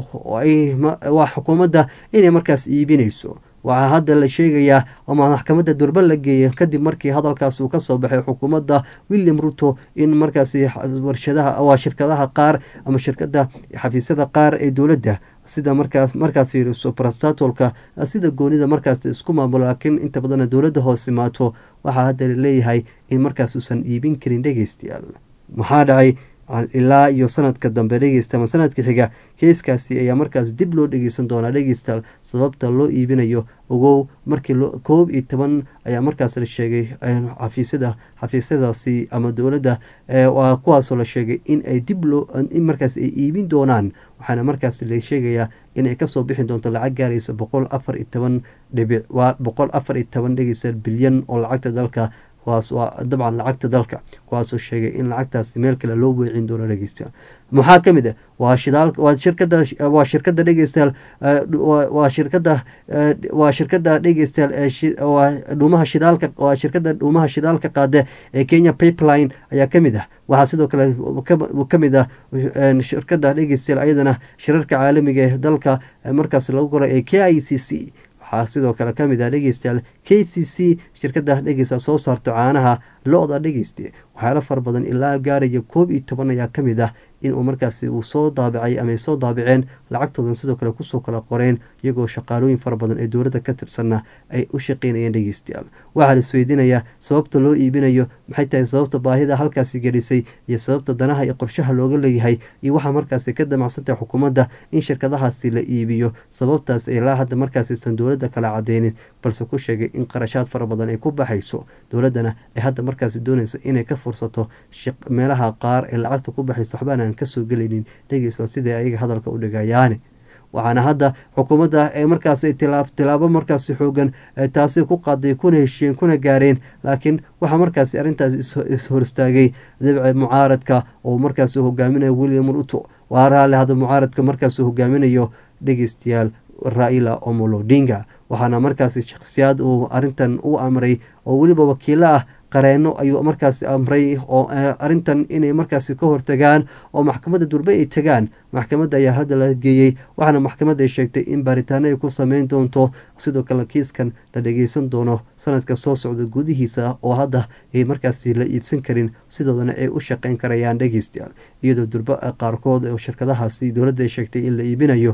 waa xukuumadda inay markaas iibinayso waxaa hadda la sheegayaa ama maxkamadda durba la geeyay kadib markii hadalkaas uu kasoo baxay xukuumadda william ruto in markaasi warshadaha waa shirkadaha qaar ama shirkada xafiisyada qaar ee dowladda sida markaas markaad fiiriso prostatolka sida goonida markaas isku maamulo laakiin inta badana dowladda hoos imaato waxaa hadda laleeyahay in markaas uusan iibin karin dhegeystayaal maxaa dhacay ilaa iyo sanadka dambe dhegeysta ama sanadka xiga keiskaasi ayaa markaas dib loo dhegeysan doonaa dhegeystayaal sababta loo iibinayo ogow markii koob iyo toban ayaa markaas la sheegay xafiisyada xafiisyadaasi ama dowladda waa kuwaasoo la sheegay in ay dib loo in markaas ay iibin doonaan waxaana markaas la sheegayaa inay kasoo bixi doonto lacag gaaraysa boqol afar iyo toban dhibic waa boqol afar iyo toban dhegeystayaal bilyan oo lacagta dalka kuwaas waa dabcan lacagta dalka kuwaasoo sheegay in lacagtaasi meel kale loo weecin doono dhegeystayaal maxaa ka mid ah waa shidaal waa shirkada waa shirkada dhegeystayaal waa shirkada waa shirkada dhegeystayaal waa dhuumaha shidaalka waa shirkada dhuumaha shidaalka qaada ee kenya pipeline ayaa ka mid ah waxaa sidoo kale ka mid ah shirkada dhegeystayaal ayadana shirarka caalamiga ee dalka markaas lagu qoray ee k i c c waxaa sidoo kale ka mid ah dhegeystayaal k c c shirkada dhegeysta soo saarto caanaha lo-da dhegeysta waxyaalo fara badan ilaa gaaraya koob iyo toban ayaa ka mid ah inuu markaasi uu soo daabicay ama ay soo daabiceen lacagtoodan sidoo kale kusoo kala qoreen iyagoo shaqaalooyin fara badan ee dowladda ka tirsanna ay u shaqeynayeen dhegeystayaal waxaa la isweydiinayaa sababta loo iibinayo maxay tahay sababta baahida halkaasi gelisay iyo sababta danaha iyo qorshaha looga leeyahay iyo waxaa markaasi ka damacsantahay xukuumadda in shirkadahaasi la iibiyo sababtaas ilaa hadda markaasiisan dowladda kala cadeynin balse ku sheegay in qarashaad fara badan ay ku baxayso dowladdana ay hadda markaasi doonayso inay ka fursato meelaha qaar ee lacagta ku baxayso waxbaana aan kasoo gelaynin dhegeys waa siday ayaga hadalka u dhigayaane waxaana hadda xukuumadda ee markaasi tilaabo markaasi xoogan taasi ku qaaday kuna heshiyeen kuna gaareen laakiin waxaa markaasi arrintaas ishor istaagay dabce mucaaradka oo markaasi hogaaminayo william ruto waa raale hadda mucaaradka markaasi hogaaminayo dhegeystayaal raila omolodinga waxaana markaasi shakhsiyaad uu arintan u amray oo weliba wakiilo ah qareeno ayuu markaasi amray oo arintan inay markaasi ka hortagaan oo maxkamadda durbe ay tagaan maxkamadda ayaa hadda la geeyey waxaana maxkamadda ay sheegtay in baaritaano ay ku sameyn doonto sidoo kale kiiskan la dhageysan doono sanadka soo socda gudihiisa oo hadda ay markaasi la iibsan karin sidoodana ay u shaqeyn karayaan dhegeystayaal iyadoo durbe qaarkood oo shirkadahaasi dowladda ay sheegtay in la iibinayo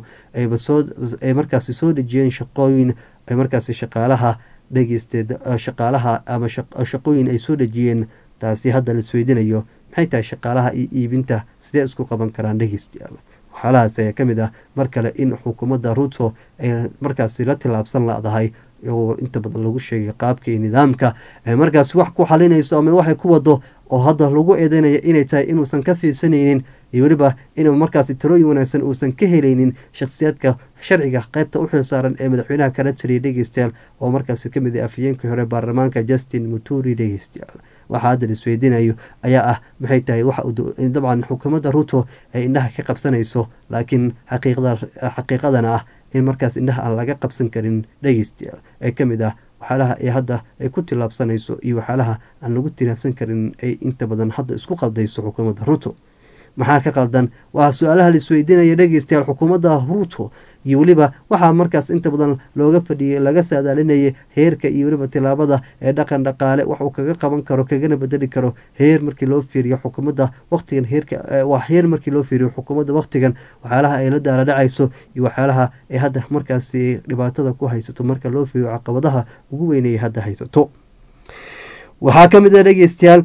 ay markaasi soo dhejiyeen shaqooyin ay markaasi shaqaalaha dhegeysteed shaqaalaha ama shaqooyin ay soo dhejiyeen taasi hadda la isweydiinayo maxay tahay shaqaalaha iyo iibinta sidee isku qaban karaan dhegeystayaal waxyaalahaas ayaa ka mid ah mar kale in xukuumadda ruto ay markaasi la tilaabsan la-dahay oo inta badan lagu sheegay qaabka iyo nidaamka ay markaasi wax ku xalinayso ama waxay ku wado oo hadda lagu eedeynaya inay tahay inuusan ka fiirsanaynin iyo weliba inuu markaasi talooyin wanaagsan uusan ka helaynin shakhsiyaadka sharciga qaybta u xilsaaran ee madaxweynaha kala tiriyay dhegeystayaal oo markaasi ka mid ah afhayeenkii hore baarlamaanka justin muturi dhegeystayaal waxaa hadda la isweydiinayo ayaa ah maxay tahay waxa dabcan xukuumadda ruto ay indhaha ka qabsanayso laakiin xaqiiqadana ah in markaas indhaha aan laga qabsan karin dhegeystayaal ee ka mid ah waxyaalaha ee hadda ay ku tilaabsanayso iyo waxyaalaha aan lagu tilaabsan karin ay inta badan hadda isku qaldayso xukuumadda ruto maxaa ka qaldan waa su-aalaha la isweydiinaya dhegeystayaal xukuumadda ruto iyo weliba waxaa markaas inta badan looga fadhiyay laga saadaalinayay heerka iyo weliba tilaabada ee dhaqan dhaqaale waxuu kaga qaban karo kagana bedeli karo heer markii loo fiiriyo xukuumadda waqtigan heerka waa heer markii loo fiiriyo xukuumadda waqtigan waxyaalaha ay la daaladhacayso iyo waxyaalaha ay hadda markaasi dhibaatada ku haysato marka loo fiiriyo caqabadaha ugu weynay hadda haysato waxaa ka mid a dhegeystayaal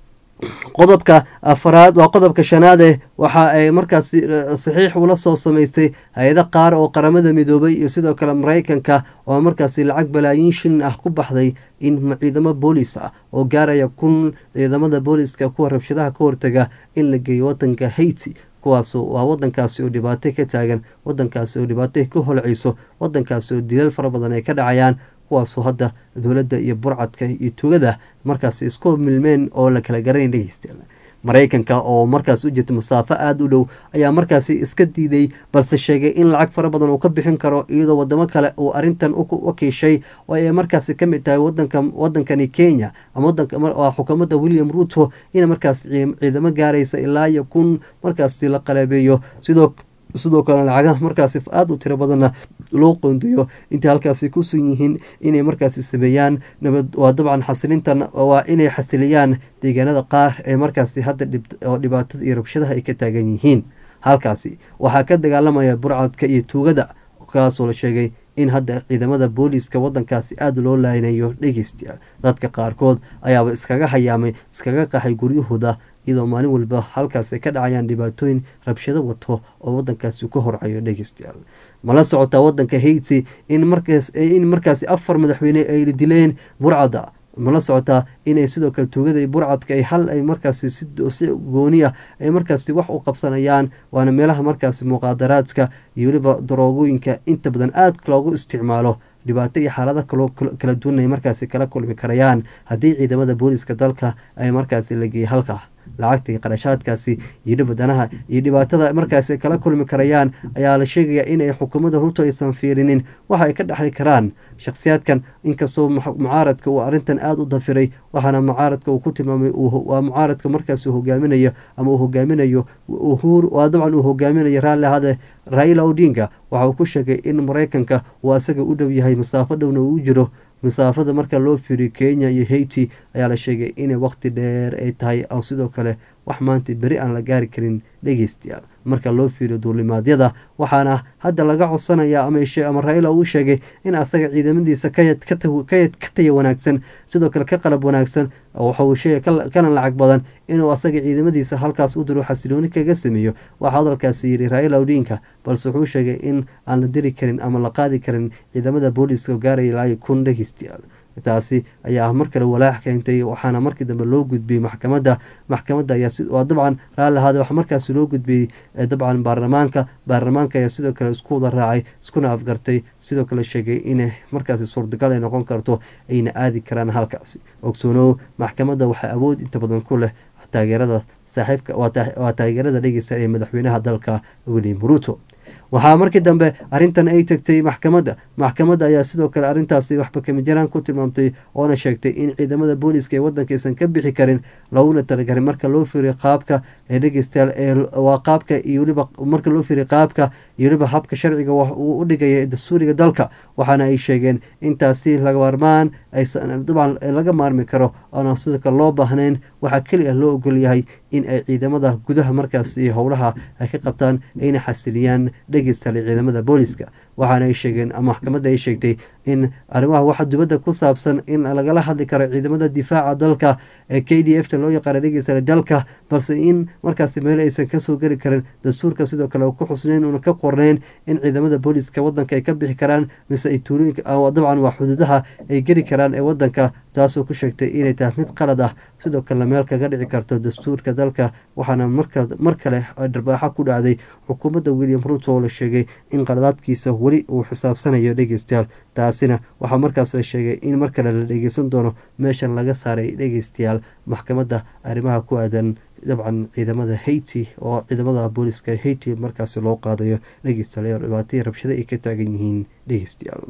qodobka afaraad waa qodobka shanaade waxa ay markaasi saxiix ula soo samaystay hay-ado qaar oo qaramada midoobay iyo sidoo kale mareykanka oo markaasi lacag balaayiin shilin ah ku baxday in ciidamo boolis ah oo gaaraya kun ciidamada booliska kuwa rabshadaha ka hortaga in la geeyo wadanka haiti kuwaas waa wadankaasi oo dhibaato ka taagan wadankaasi oo dhibaato ka holceyso wadankaasi oo dilal fara badan ay ka dhacayaan kuwaasoo hadda dowladda iyo burcadka iyo tugada markaasi isku milmeen oo la kala garanay dhegeystayaal mareykanka oo markaas u jirta masaafo aada u dhow ayaa markaasi iska diiday balse sheegay in lacag fara badan uu ka bixin karo iyadoo wadamo kale uu arintan wakiishay oo ay markaasi kamid tahay wadanka wadankani kenya ama wadanka xukuumadda william ruto in markaas ciidamo gaaraysa ilaa iyo kun markaasi la qalabeeyo sidoo sidoo kale lacagaha markaasi aada u tiro badanna loo qoondeeyo intay halkaasi kusun yihiin inay markaasi sameeyaan nabad waa dabcan xasilintan waa inay xasiliyaan deegaanada qaar ee markaasi hadda oo dhibaatada iyo rabshadaha ay ka taagan yihiin halkaasi waxaa ka dagaalamaya burcadka iyo tuugada kaasoo la sheegay in hadda ciidamada booliiska wadankaasi aada loo laaynayo dhegeystayaal dadka qaarkood ayaaba iskaga hayaamay iskaga qaxay guryahooda iyadoo maalin walba halkaas ay ka dhacayaan dhibaatooyin rabshado wato oo wadankaasi ka horcayo dhegeystayaal mala socotaa wadanka haiti in markaas in markaasi afar madaxweyne ay dileen burcada mala socotaa inay sidoo kale tuugada burcadka ay hal ay markaasi si gooni ah ay markaasi wax u qabsanayaan waana meelaha markaasi muqaadaraadka iyo weliba daroogooyinka inta badan aada loogu isticmaalo dhibaato iyo xaalada kala duwan ay markaasi kala kulmi karayaan haddii ciidamada booliska dalka ay markaasi la geeyay halka lacagta iyo qarashaadkaasi iyo dhibadanaha iyo dhibaatada markaasi kala kulmi karayaan ayaa la sheegaya inay xukuumadda ruto aysan fiirinin waxa ay ka dhexli karaan shakhsiyaadkan inkastoo mucaaradka uu arrintan aada u dafiray waxaana mucaaradka uu ku tilmaamay waa mucaaradka markaasi hogaaminayo ama uu hogaaminayo waa dabcan uu hogaaminayo raalli ahade raila odinga waxa uu ku sheegay in mareykanka uu asaga u dhow yahay masaafo dhowna uu jiro masaafada marka loo fiiriyo kenya iyo haiti ayaa la sheegay inay waqti dheer ay tahay oo sidoo kale wax maanta beri aan la gaari karin dhegeystayaal marka loo fiiriyo duulimaadyada waxaana hadda laga codsanaya ama raila uu sheegay in asaga ciidamadiisa ka taya wanaagsan sidoo kale ka qalab wanaagsan waxauu sheegay kana lacag badan inuu asaga ciidamadiisa halkaas u diro xasilooni kaga sameeyo waxaa hadalkaasi yidhi raila odinka balse wuxuu sheegay in aan la diri karin ama la qaadi karin ciidamada booliiska gaaraya ilaa kun dhegeystayaal taasi ayaa mar kale walaax keentay waxaana markii dambe loo gudbiyey maxkamadda maxkamadda ayaa dabcan raalli ahaade waxa markaasi loo gudbiyey dabcan baarlamaanka baarlamaanka ayaa sidoo kale isku wada raacay iskuna afgartay sidoo kale sheegay inay markaasi suurtagal ay noqon karto ayna aadi karaan halkaasi ogsoonow maxkamadda waxaa awood inta badan ku leh taageerada saaxiibka waa taageerada dhegeysa ee madaxweynaha dalka william ruto waxaa markii dambe arrintan ay tagtay maxkamadda maxkamadda ayaa sidoo kale arrintaasi waxba kamijaraan ku tilmaamtay oona sheegtay in ciidamada booliiska ee wadanka aysan ka bixi karin looguna talagarin marka loo fiiriyo qaabka ee dhegeystayaal ee waa qaabka iyo weliba marka loo fiiriyo qaabka iyo weliba habka sharciga uu u dhigaya dastuuriga dalka waxaana ay sheegeen intaasi laga maarmaan aysan dabcan laga maarmi karo oona sidoo kale loo baahnayn waxaa keliya loo ogol yahay in ay ciidamada gudaha markaasi howlaha ay ka qabtaan ayna xasiliyaan dhegeystayaal ciidamada booliiska waxaana ay sheegeen maxkamadda ay sheegtay in arrimaha waxa dibadda ku saabsan in lagala hadli karo ciidamada difaaca dalka ee k d f ta loo yaqaana dhegeystayaal dalka balse in markaasi meel aysan kasoo geli karin dastuurka sidoo kale ku xusnayn una ka qorneyn in ciidamada booliiska wadanka ay ka bixi karaan mise ay tuulooyinka dabcan waa xuduudaha ay geli karaan ee wadanka taasoo ku sheegtay inay tahay mid qalad ah sidoo kalena meel kaga dhici karto dastuurka dalka waxaana mar kale dharbaaxa ku dhacday xukuumadda william ruto oo la sheegay in qaladaadkiisa weli uu xisaabsanayo dhegeystayaal taasina waxaa markaas la sheegay in mar kale la dhegeysan doono meeshan laga saaray dhegeystayaal maxkamadda arrimaha ku aadan dabcan ciidamada haiti oo ciidamada booliiska haiti markaasi loo qaadayo dhegeystayaal dhibaataiyo rabshado ay ka taagan yihiin dhegeystayaal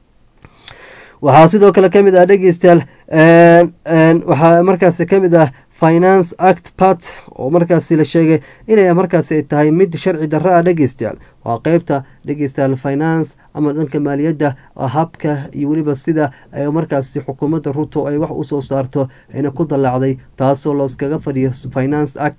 waxaa sidoo kale ka mid ah dhegeystayaal waxaa markaasi ka mid ah finance act part oo markaasi la sheegay inay markaasi tahay mid sharci darro ah dhegeystayaal waa qeybta dhegeystayaal finance ama dhanka maaliyadda habka iyo weliba sida ay markaasi xukuumadda ruto ay wax usoo saarto ayna ku dallaacday taasoo looskaga fadhiyo finance act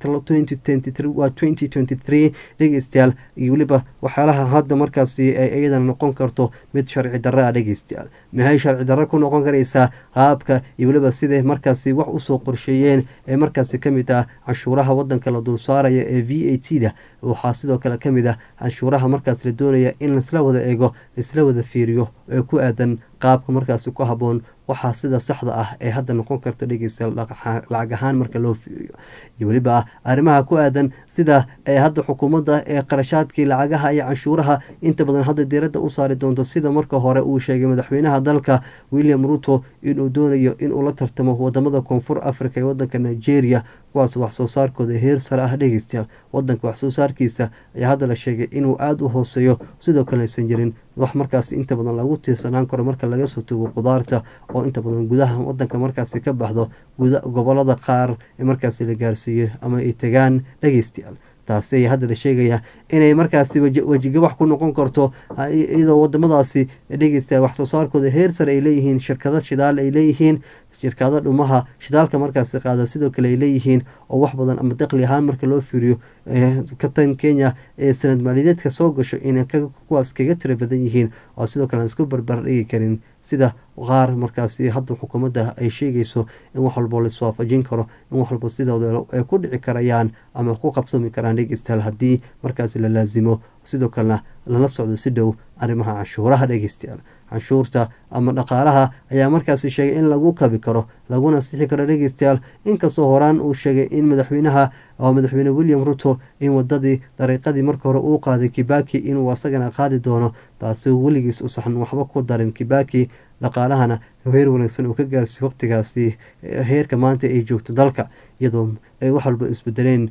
waa twenty twenty three dhegeystayaal iyo weliba waxyaalaha hadda markaasi ay iyadana noqon karto mid sharci darra ah dhegeystayaal maxay sharci darra ku noqon karaysaa qaabka iyo weliba siday markaasi wax usoo qorsheeyeen ee markaasi kamid ah canshuuraha wadanka la dul saaraya ee v a t da waxaa sidoo kale kamid ah canshuuraha markaas la doonaya in laisla wada eego laisla wada fiiriyo ee ku aadan qaabka markaasi ku haboon waxaa sida saxda ah ee hadda noqon karta dhegeystayaal lacag ahaan marka loo fiiriyo iyo weliba arrimaha ku aadan sida ee hadda xukuumadda ee qarashaadkii lacagaha iyo canshuuraha inta badan hadda diiradda u saari doonto sida marka hore uu sheegay madaxweynaha dalka william ruto inuu doonayo inuu la tartamo wadamada koonfur africa ee wadanka nigeria kuwaas wax soo saarkooda heer sare ah dhegeystayaal wadanka wax soo saarkiisa ayaa hadda la sheegay inuu aada u hooseeyo sidoo kale aysan jirin wax markaas inta badan lagu tiirsanaan karo marka laga soo tago qudaarta oo inta badan gudaha wadanka markaasi ka baxdo gobolada qaar ee markaasi la gaarsiiyo ama ay tagaan dhegeystayaal taasi ayaa hadda la sheegayaa inay markaasi wejigabax ku noqon karto iyadoo wadamadaasi dhegeystayaal wax soo saarkooda heer sare ay leeyihiin shirkado shidaal ay leeyihiin shirkado dhumaha shidaalka markaasi qaada sidoo kale ay leeyihiin oo wax badan ama daqli ahaan marka loo fiiriyo katan kenya ee sanad maaliyadeedka soo gasho inay kuwaas kaga tira badan yihiin oo sidoo kale aan isku barbar dhigi karin sida qaar markaasi hadda xukuumadda ay sheegayso in wax walbo la iswaafajin karo in wax walbo sidooda ay ku dhici karayaan ama ku qabsami karaan dhegeystayaal haddii markaasi la laasimo sidoo kalena lala socdo si dhow arrimaha canshuuraha dhegeystayaal canshuurta ama dhaqaalaha ayaa markaasi sheegay in lagu kabi karo laguna sixi karo dhegeystayaal inkastoo horaan uu sheegay in madaxweynaha oo madaxweyne william ruto in wadadii dariiqadii marka hore uu qaaday kibaki inuu asagana qaadi doono taasi weligiis usaxan waxba ku darin kibaki dhaqaalahana heer wanaagsan uu ka gaarsiiy waqtigaasi heerka maanta ay joogto dalka iyadoo ay wax walba isbedeleen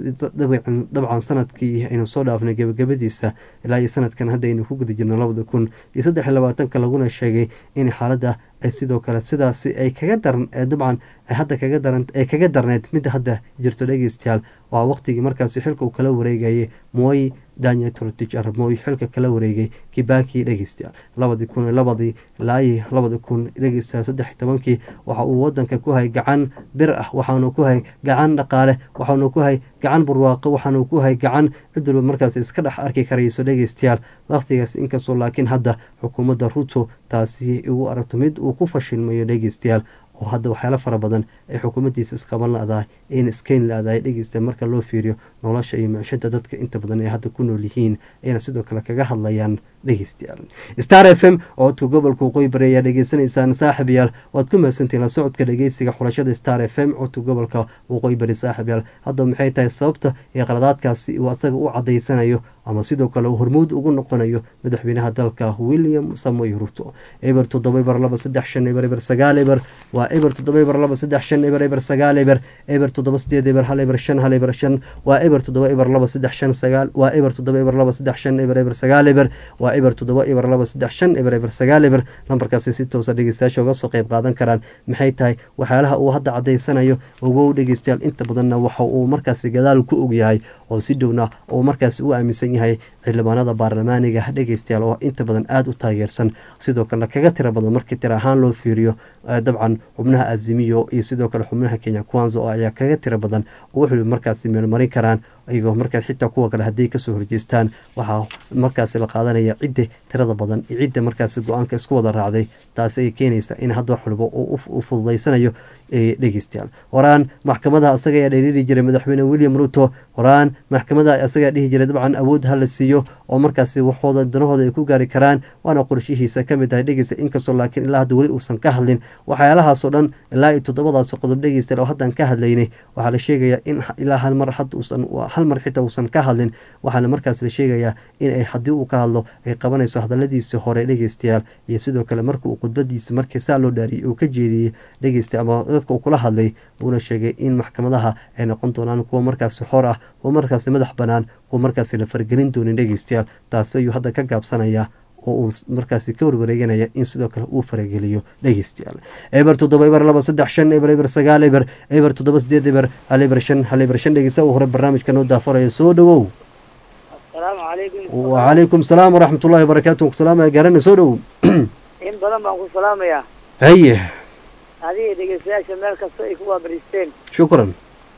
dabcan sanadkii aynu soo dhaafnay gebagabadiisa ilaa iyo sanadkan hadda aynu ku guda jirno labada kun iyo saddex iyo labaatanka laguna sheegay in xaaladda ay sidoo kale sidaasi ay kaga daran dabcan hadda kaga daran ay kaga darneyd midda hadda jirto dhegeystayaal waa waqtigii markaasi xilka uu kala wareegayay mooy daniel trotich armooy xilka kala wareegay kibaki dhegeystayaal labadii kun labadii ilaa iyo labadi kun dhegeystayaal saddex iyo tobankii waxa uu wadanka ku hay gacan bir ah waxaanu ku hay gacan dhaqaale waxaanu ku hay gacan barwaaqo waxaanu ku hay gacan cid walba markaas iska dhex arki karayso dhegeystayaal waqtigaas inkastoo laakiin hadda xukuumadda ruto taasi ugu aragto mid uu ku fashilmayo dhegeystayaal oo hadda waxyaalo fara badan ay xukuumaddiisa isqaban la-dahay in iskeyn la-dahay dhegeysta marka loo fiiriyo nolosha iyo micshada dadka inta badan ay hadda ku nool yihiin ayna sidoo kale kaga hadlayaan dhegeystayaal star f m oo tu gobolka waqooyi bari ayaa dhegeysanaysaan saaxib yaal waad ku mahadsantiin la socodka dhegeysiga xulashada star f m codka gobolka waqooyi bari saaxib yaal hadda maxay tahay sababta ee qaladaadkaasi uu asaga u cadaysanayo ama sidoo kale uu hormuud ugu noqonayo madaxweynaha dalka william samoy ruto eber toddoba eber laba saddex shan eber eber sagaal eber waa eber toddoba eber laba saddex shan eber eber sagaal eber eber toddoba sideed eber hal eber shan hal eber shan waa eber toddoba eber laba saddex shan sagaal waa eber toddoba eber laba saddex shan eber eber sagaal eber waa eber toddoba eber laba saddex shan eber eber sagaal eber lambarkaasi si toosa dhegeystayaasha uga soo qeyb qaadan karaan maxay tahay waxyaalaha uu hadda cadaysanayo ogow dhegeystayaal inta badanna waxa uu markaasi gadaal ku ogyahay oo si dhowna uu markaasi u aaminsan yahay xildhibaanada baarlamaaniga dhegeystayaal oo inta badan aada u taageersan sidoo kalena kaga tira badan markii tira ahaan loo fiiriyo dabcan xubnaha azimiyo iyo sidoo kale xubnaha kenya kwanza oo ayaa kaga tira badan oo wuxuu markaasi meelmarin karaan iyagoo markaas xitaa kuwa kale hadday kasoo horjeestaan waxaa markaasi la qaadanaya cidda tirada badan iyo cidda markaasi go-aanka isku wada raacday taasi ay keenaysa in hadda wax walba u fududaysanayo dhegeystayaal horaan maxkamadaha asaga ayaa dheeriiri jiray madaxweyne william ruto horaan maxkamadaha asagaa dhihi jiray dabcan awood ha la siiyo oo markaasi waxooda danahooda ay ku gaari karaan waana qorshihiisa kamid tahay dhegeysta inkastoo laakiin ilaa hadda weli uusan ka hadlin waxyaalahaasoo dhan ilaa iyo toddobadaas qodob dhegeysta oo haddaan ka hadlaynay waxaa la sheegayaa in ilaa hal mar hadda uusan hal mar xitaa uusan ka hadlin waxaana markaas la sheegayaa in ay haddii uu ka hadlo ay qabanayso hadaladiisa hore dhegeystayaal iyo sidoo kale marka uu khudbadiisa markii saa loo dhaariyay uu ka jeediyey dhegeysta ama dadka uu kula hadlay uuna sheegay in maxkamadaha ay noqon doonaan kuwa markaasi xor ah kuwa markaasi madax banaan kuwa markaasi la fargelin doonin dhegeystayaal taasi ayuu hadda ka gaabsanayaa oo uu markaasi ka warwareeganaya in sidoo kale uu farageliyo dhegeystayaal eber toddoba eber laba saddex shan eber eber sagaal eber eber toddoba sideed eber hal eber shan hal eber shan dhegeysta uu hore barnaamijka noo daafarayo soo dhawow asalaamu calaykum wacalaykum salaam waraxmat ullahi wabarakaatu salaamaya gaarana soo dhow in badan baan ku salaamayaa haye adiga dhegeystayaasha meel kasta ay ku waabaristeen shukran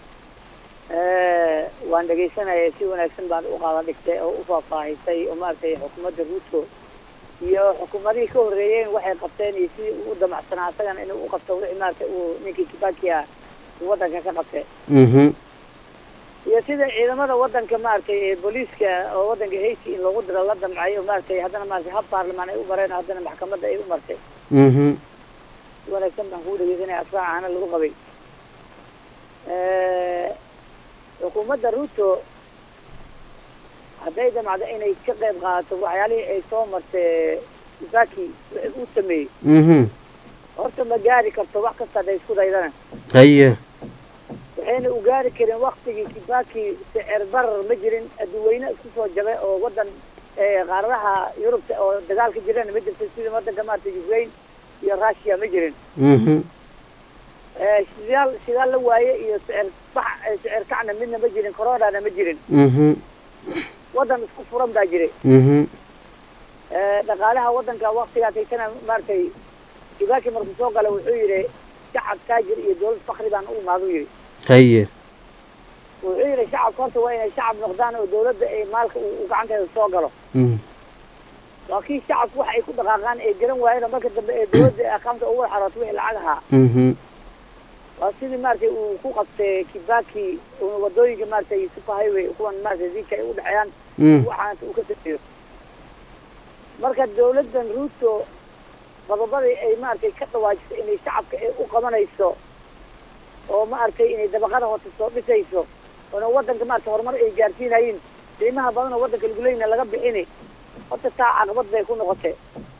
waan dhegaysanayay si wanaagsan baan u qaada dhigtay oo u faahfaahisay oo maaragtay xukuumadda ruuto iyo xukuumadihii ka horreeyeen waxay qabteen iyo sidii uu u damacsanaa asagana inuu u qabto wixii maaragtay uu ninkii kibaki ah uu waddanka ka qabtay mhm iyo sida ciidamada waddanka maaragtay ee booliiska oo waddanka hayti in loogu diro la damcay oo maaragtay haddana maaragtay hab baarlamaan ay u mareen haddana maxkamadda ay u martay mhm si wanaagsan baan kugu dhegeysanaya asraacana lagu qabay xukuumadda ruto hadday damacdo inay ka qayb qaadato waxyaalihii ay soo martay kibaki wixii uu sameeyey mhm horta ma gaari karto wax kasta hadday isku daydana haye waxayna u gaari karin waktigii kibaki sicir barar ma jirin adduweyne isku soo jabay oo waddan qaaradaha yurubta oo dagaal ka jirana ma jirto sida waddanka maarata ukraine iyo russia ma jirin mhm shidaal shidaal la waaye iyo sicir bax sicir kacna midna ma jirin coronana ma jirin mhm waddan isku furan baa jiray mhm dhaqaalaha waddanka waktigaas haysana maaragtay kibaki markuu soo gala wuxuu yidhi shacab taajir iyo dawlad fakri baan u imaadu yidhi haye wuxuu yidhi shacabka horta waa inay shacab noqdaan oo dawladda ay maalka uu gacanteeda soo galo mhm waa kii shacabku wax ay ku dhaqaaqaan ay garan waayeen oo marka dambe ee dawladda ee aqaamta ugu xarooto wixii lacag ahaa mhm waa sidii maaragtay uu ku qabtay kibaki una wadooyinka maaragtay super highway kuwan maaragtay zika ay u dhexeeyaan mhm waxaanta uu ka sameeyo marka dawladdan ruto qodobadii ay maaragtay ka dhawaajiso inay shacabka ay u qabanayso oo maaragtay inay dabaqada hoose soo dhisayso oona waddanka maaragtay horumar ay gaarsiinayiin qiimaha badan oo waddanka laguleyna laga bixini horta taa caqabad bay ku noqotay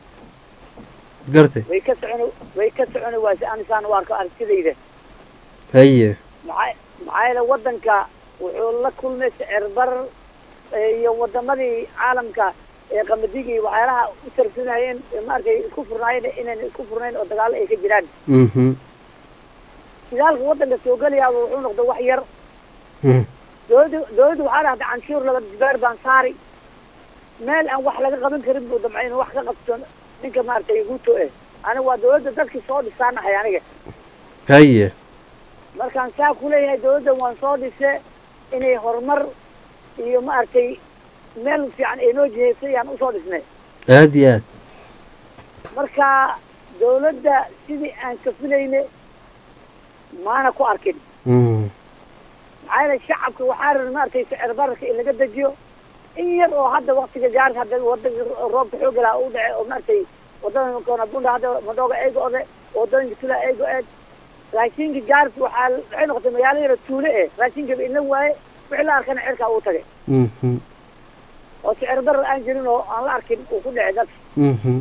gartay way ka soconi way ka soconi waayse anisaan u arko aragtidayda haye maxaa maxaa yeele waddanka wuxuu la kulmay sicir barar iyo wadamadii caalamka ee qamadigii waxyaalaha u tarsanayeen maaragtay isku furnaayeen inayna isku furnayn oo dagaalo ay ka jiraan mhm shidaalka waddanka soo gelayaaba wuxuu noqday wax yar mhm dawladda dawladda waxaa dhahday canshuur laba jibaar baan saari meel aan wax laga qaban karin buu damcay inuu wax ka qabto ninka maaragtay ruto eh aniga waa dawladda dadkii soo dhisaanahay aniga haye markaan saa kuleeyahay dawladdan waan soo dhise inay horumar iyo maaragtay meel fiican ay noo jihaysay yaan usoo dhisnay aad iyo aad marka dawladda sidii aan ka filayne maana ku arkin mhm maxaa yeele shacabka waxaa raba maaragtay sicir bararka in laga dejiyo in yar oo hadda waktiga gaarka hadda wadanka roobka xooga laha u dhace oo maaragtay wadada koonabunda hadda madooga ay go-de wadooyinka tula ay go-een raashinka gaarka waxaa waxay noqotay magaalo yaro tuule eh raashinkaba ina waaye wixii la arkana cirkaa uu tagay mhm oo sicir barar aan jirin oo aan la arkin uu ku dhacay dadka mhm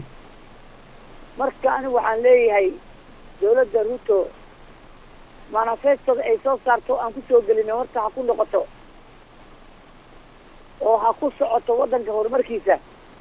marka anigu waxaan leeyahay dawladda ruto manifestada ay soo saarto aan kusoo gelina horta ha ku noqoto oo ha ku socoto waddanka horumarkiisa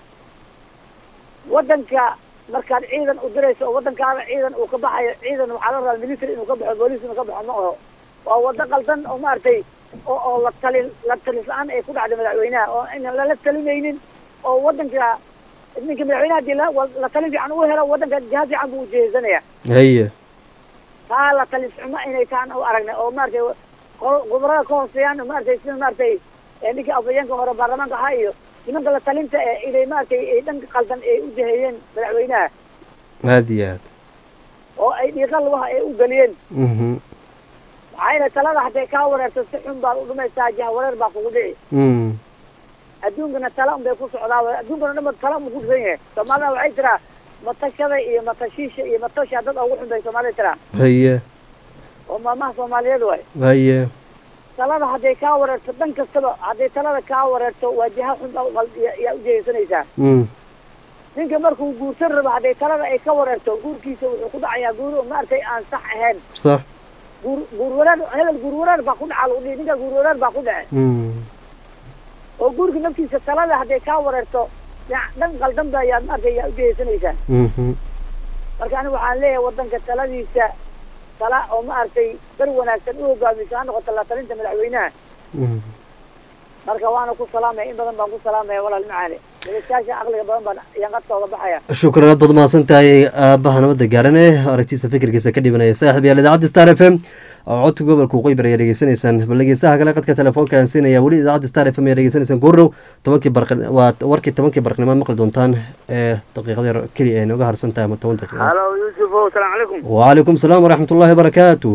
waddanka markaad ciidan u dirayso oo waddankaada ciidan uu ka baxayo ciidan waxaa la rabaa military inuu ka baxo booliis inuu ka baxo ma aho waa waddo qaldan oo maaragtay oo oo la talin la talis la-aan ay ku dhacday madaxweynaha oo inaan lala talinaynin oo waddanka ninka madaxweynaha hadii la la talin fiican u helo waddanka jiha fiican buu ujeesanaya haye taa la talis xumo inay taan u aragnay oo maaragtay qo- khubarada ka hooseeyaan maaragtay sida maaragtay ee ninkii afhayeenka hore baarlamaanka ahaa iyo nimanka la talinta ee inay maaragtay ay dhanka qaldan ay u jaheeyeen madaxweynaha aad iyo aad oo ay dhiiqa lugaha ay u geliyeen mhm maxaa yeele talada hadday kaa wareerto si xun baad u dhumaysaa jah wareer baa kugu dhici mhm adduunkana tala un bay ku socdaa adduunkana dhan ba tala un ku dhisan yahay soomaalida waxay tiraa matashada iyo matashiisha iyo matosha dad ugu xun bay soomaalida tiraa haye oo maamaha soomaaliyeed waay haye talada hadday kaa wareerto dhan kastaba hadday talada kaa wareerto waa jiha xun baa uqal- ya- yaa ujehaysanaysaa mhm ninka markuu guursan rabo hadday talada ay ka wareerto guurkiisa wuxuu ku dhacayaa guur maaragtay aan sax ahayn sax guur guur wareer hebel guur wareer baa ku dhaca lagu dhihi ninka guur wareer baa ku dhace mhm oo guurka naftiisa talada hadday kaa wareerto dhinac dhan qaldan ba yaa maaragtay yaa ujehaysanaysaa mhm marka aniga waxaan leeyahay waddanka taladiisa tala oo maaragtay dar wanaagsan u hogaamiso ha noqoto la talinta madaxweynaha mhm marka waana ku salaamaya in badan baan ku salaamaya walaal macaali dhegeystayaasha aqliga badan baan ayaan qadka oga baxaya shukran aad baad mahadsan tahay aabaha nabadda gaarane aragtiisa fikirkiisa ka dhibanaya saaxib yaal idaacadda star f m oo codka gobolka waqooyi bari ayaa dhegeysanaysaan bal dhegeystaha kale qadka telefoonka aan siinaya weli idaacadda star f m ayaa dhegeysanaysaan goordhow tobankii barq waa warkii tobankii barqnimo maqli doontaan ee daqiiqada yar keliya ay nooga harsan tahay ama toban daqiiqo halo yuusuf o asalaamu calaykum wcalaykum salaam waraxmat ullahi wabarakaatu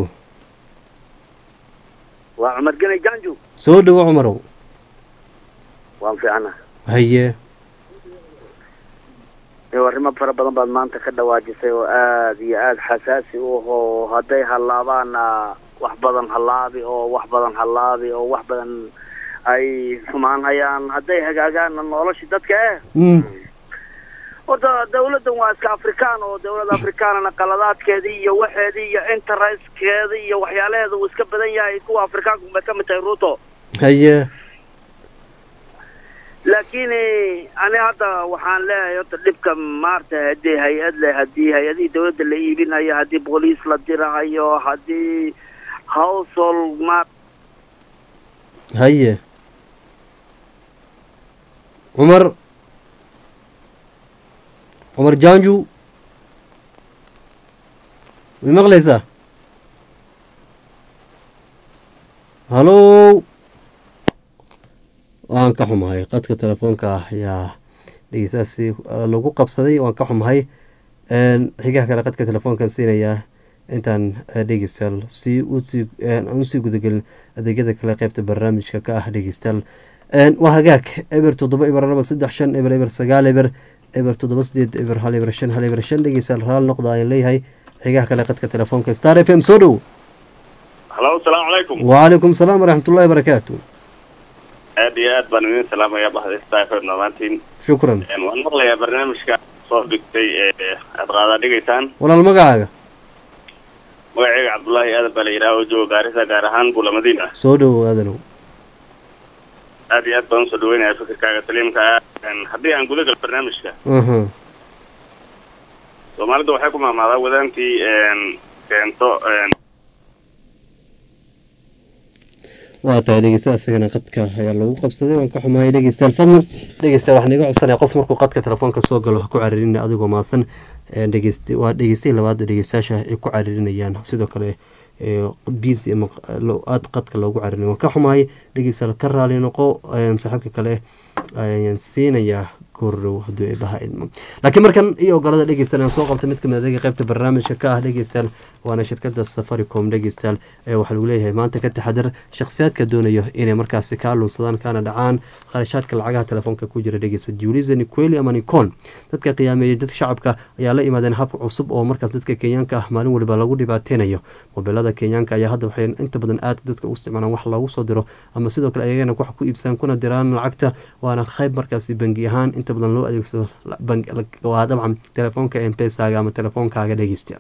waa cumar gene janju soo dhowo cumarow waan fiicana haye arrimo fara badan baad maanta ka dhawaajisay oo aad iyo aad xasaasi u ahoo hadday hallaabaana wax badan hallaabi oo wax badan hallaabi oo wax badan ay xumaan hayaan hadday hagaagaanna noloshii dadka eh Mm. horta dawladdan waa iska afrikaan oo dawladda afrikaanana qaladaadkeedii iyo waxeedii iyo interestkeedii iyo waxyaalaheeda uu iska badan yahay kuwa afrikaanku bay ka mid tahay ruto haye laakiin ani hadda waxaan leeyahay horta dhibka maarta haddii hay-ad leh haddii hay-adihii dawladda la iibinayo haddii booliis la dirahayo haddii household ma haye cumar cumar janju may maqlaysaa halo waan ka xumahay qadka telefoonka ah ayaa dhegeystaasi eh, lagu qabsaday waan ka xumahay Een, xigaha kale qadka telefoonkan siinayaa intaan eh, dhegeystayaal si usii aan usii gudagelin adeegyada kale qeybta barnaamijka ka ah dhegeystayaal Een, waa hagaag eber toddoba eber laba saddex shan eber eber sagaal eber eber toddoba sideed eber hal eber shan hal eber shan dhegeystayaal raal noqda ayaan leeyahay xigaha kale qadka telefoonka star f m soo dhow halo asalaamu calaykum wcalaykum salaam waraxmatullahi wabarakaatu aad iyo aad baan idin salaamayaa bahda stafm dhammaantiin shukran Een, waan maqlayaa barnaamijka soo dhigtay ee aad qaadaa dhigaysaan walaal magacaaga magacayga cabdullaahi aadan baa la yidhaha oo jooga gaarisa gaar ahaan buulamadiina soo dhow aadanow aad iyo aad baan usoo dhaweynayaa fikirkaaga saliimka ah Een, haddii aan guda gal barnaamijka aha soomaalida waxay ku maamaadaa wadaantii een, keento een, waa tahay dhegeysta isagana qadka ayaa lagu qabsaday waan ka xumahay dhegeystayaal fadlan dhegeystayaal waxaan iga codsanaya qof markuu qadka telefoonka soo galo ha ku cariirin adigoo maasan dhegeyst waa dhegeystihii labaad dhegeystayaasha ay ku cariirinayaan sidoo kale bc ama aada qadka loogu cariirin waan ka xumahay dhegeystayaal ka raali noqo saaxiibka kale ayaan siinayaa goordhow hadduu eebaha idmo laakiin markan iyo ogolada dhegeystayaal aan soo qabta mid kamid adeega qeybta barnaamijka ka ah dhegeystayaal waana shirkada safaricom dhegeystayaal ee waxaa lagu leeyahay maanta ka taxadar shakhsiyaadka doonayo inay markaasi ka aluunsadaan kana dhacaan kharashaadka lacagaha telefoonka ku jira dhegeysta juliza niqueli ama nicon dadka qiyaameeyay dadka shacabka ayaa la imaadeen hab cusub oo markaas dadka kenyaanka ah maalin waliba lagu dhibaateynayo mobilada kenyaanka ayaa hadda waxay inta badan aad dadka u isticmaalaan wax loogu soo diro ama sidoo kale ayagana wax ku iibsadaan kuna diraan lacagta waana qayb markaasi bangi ahaan inta badan loo adeegsado waa dabcan telefoonka empesaga ama telefoonkaaga dhegeysta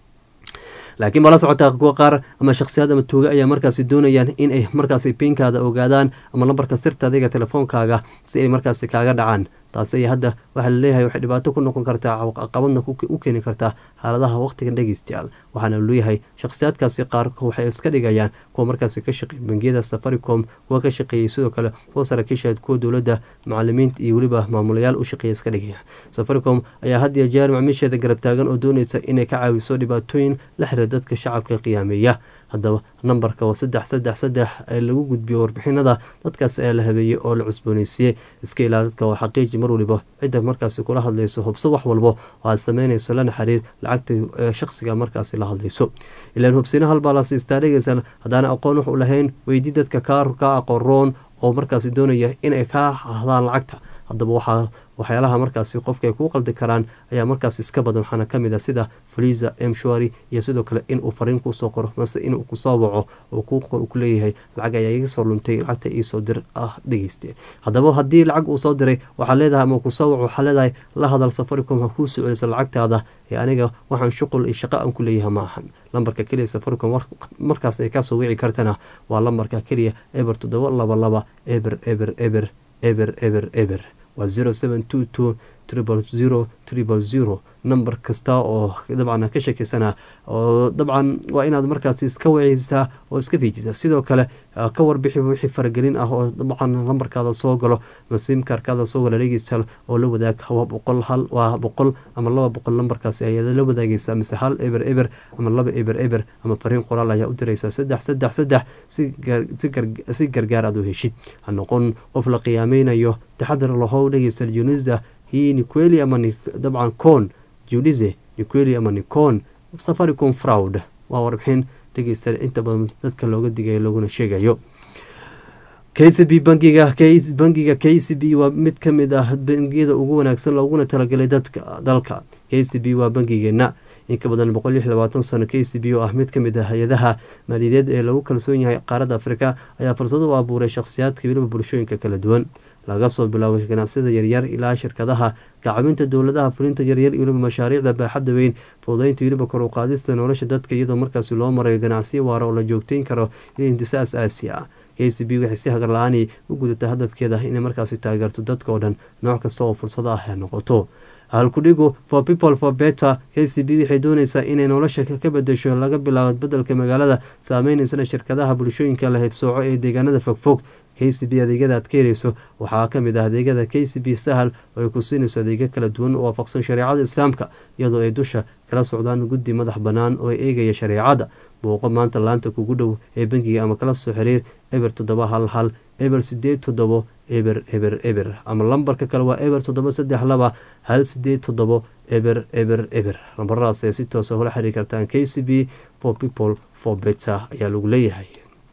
laakiin baa la socotaa kuwa qaar ama shakhsiyaad ama tuuga ayaa markaasi doonayaan in ay markaasi piinkaada ogaadaan ama lambarka sirta adiga telefoonkaaga si ay markaasi kaaga dhacaan taasi ay hadda waxaa laleeyahay waxay dhibaato ku noqon kartaa caqabadna u keeni kartaa xaaladaha waqtigan dhegeystayaal waxaana leeyahay shakhsiyaadkaasi qaar waxay iska dhigayaan kuwa markaasi ka shaqeey bangiyada safaricom kuwa ka shaqeeyey sidoo kale kuwa saraakiisha kuwa dowladda macalimiinta iyo weliba maamulayaal u shaqeeya iska dhigaya safaricom ayaa had iyo jeer macmiisheeda garab taagan oo dooneysa inay ka caawiso dhibaatooyin la xiriira dadka shacabka qiyaameeya haddaba nambarka oo saddex saddex saddex ee lagu gudbiyo warbixinada dadkaas ayaa la habeeyey oo la cusbooneysiiyey iska ilaa dadka oo xaqiiji mar waliba cidda markaasi kula hadlayso hubso wax walbo oo aad sameynayso lana xiriir lacagta shaqsiga markaasi la hadlayso ilaan hubsina halbaa la siistaa dhegeysan haddaana aqoon wax u lahayn weydii dadka ka aqoroon oo markaasi doonaya inay kaa hadaan lacagta haddaba waxaa waxyaalaha markaasi qofka ay kuu qaldi karaan ayaa markaas iska badan waxaana kamid a sida faliza mshwari iyo sidoo kale inuu fariin kuusoo qoro mase inuu kusoo waco oo ku leeyahay lacag ayaa iga soo luntay lacagta iisoo dir ah dhegeyste haddaba haddii lacag uu soo diray waxaa leedahay ama kusoo waco waxaa leedahay la hadal safaricom ha kuu soceliso lacagtaada ee aniga waxaan shuqul iyo shaqo aan ku leeyahay ma ahan lambarka keliya safaricom markaas ay kasoo wici kartana waa lambarka keliya eber toddoba laba laba eber eber eber eber eber eber waa zero seven two two triple zero triple zero number kasta oo dabcan ka shakiysana oo dabcan waa inaad markaasi iska waceysaa oo iska fiijisaa sidoo kale ka warbixi wixii faragelin ah oo dabcan lambarkaada soo galo masimkarkaada soo gala dhegeystayaal oo la wadaag waa boqol hal waa boqol ama laba boqol lambarkaasi ayaad la wadaageysaa mise hal eber eber ama laba eber eber ama fariin qoraal ayaa u direysaa saddex saddex saddex si gargaar aad u heshid ha noqon qof la qiyaameynayo taxadar lahow dhegeystayaal junisa hii niqueli ama dabcan con judize niqueli ama nicon safaricom fraud waa warbixin dhegeystayaal inta badan dadka looga digayo laguna sheegayo k c b bangiga bangiga k c b waa mid ka mid ah bangiyada ugu wanaagsan looguna talagalay dadka dalka k c b waa bangigeena in ka badan boqol lix labaatan sano k c b oo ah mid ka mid ah hay-adaha maaliyadeed ee lagu kalsoon yahay qaaradda afrika ayaa fursado u abuuray shakhsiyaadka weliba bulshooyinka kala duwan laga soo bilaabay ganacsiyada yaryar ilaa shirkadaha gacabinta dowladaha fulinta yaryar weliba mashaariicda baaxadda weyn fududeynta weliba kor u qaadista nolosha dadka iyadoo markaasi loo marayo ganacsiyo waara oo la joogteyn karo iyo intisaas aasi ah k c b waxay si hagar la-aani u gudataa hadafkeeda inay markaasi taageerto dadka oo dhan nooc kasta oo fursado ah ay noqoto halkudhigu for people for better k c b waxay dooneysaa inay nolosha ka bedesho laga bilaabo bedelka magaalada saameyneysan shirkadaha bulshooyinka la haybsooco ee deegaanada fogfog k c b adeegyada aad ka heleyso waxaa kamid ah adeegyada k c b sahal oo ay ku siinayso adeegyo kala duwan oo waafaqsan shareecada islaamka iyadoo ay dusha kala socdaan guddi madax bannaan oo eegaya shareecada booqo maanta laanta kugu dhow ee bangiga ama kala soo xiriir eber toddoba hal hal eber sideed toddobo eber eber eber ama lambarka kale waa eber toddoba saddex laba hal sideed toddobo eber eber eber lambaradaas ee si toosa hula xiriir kartaan k c b for people for better ayaa lagu leeyahay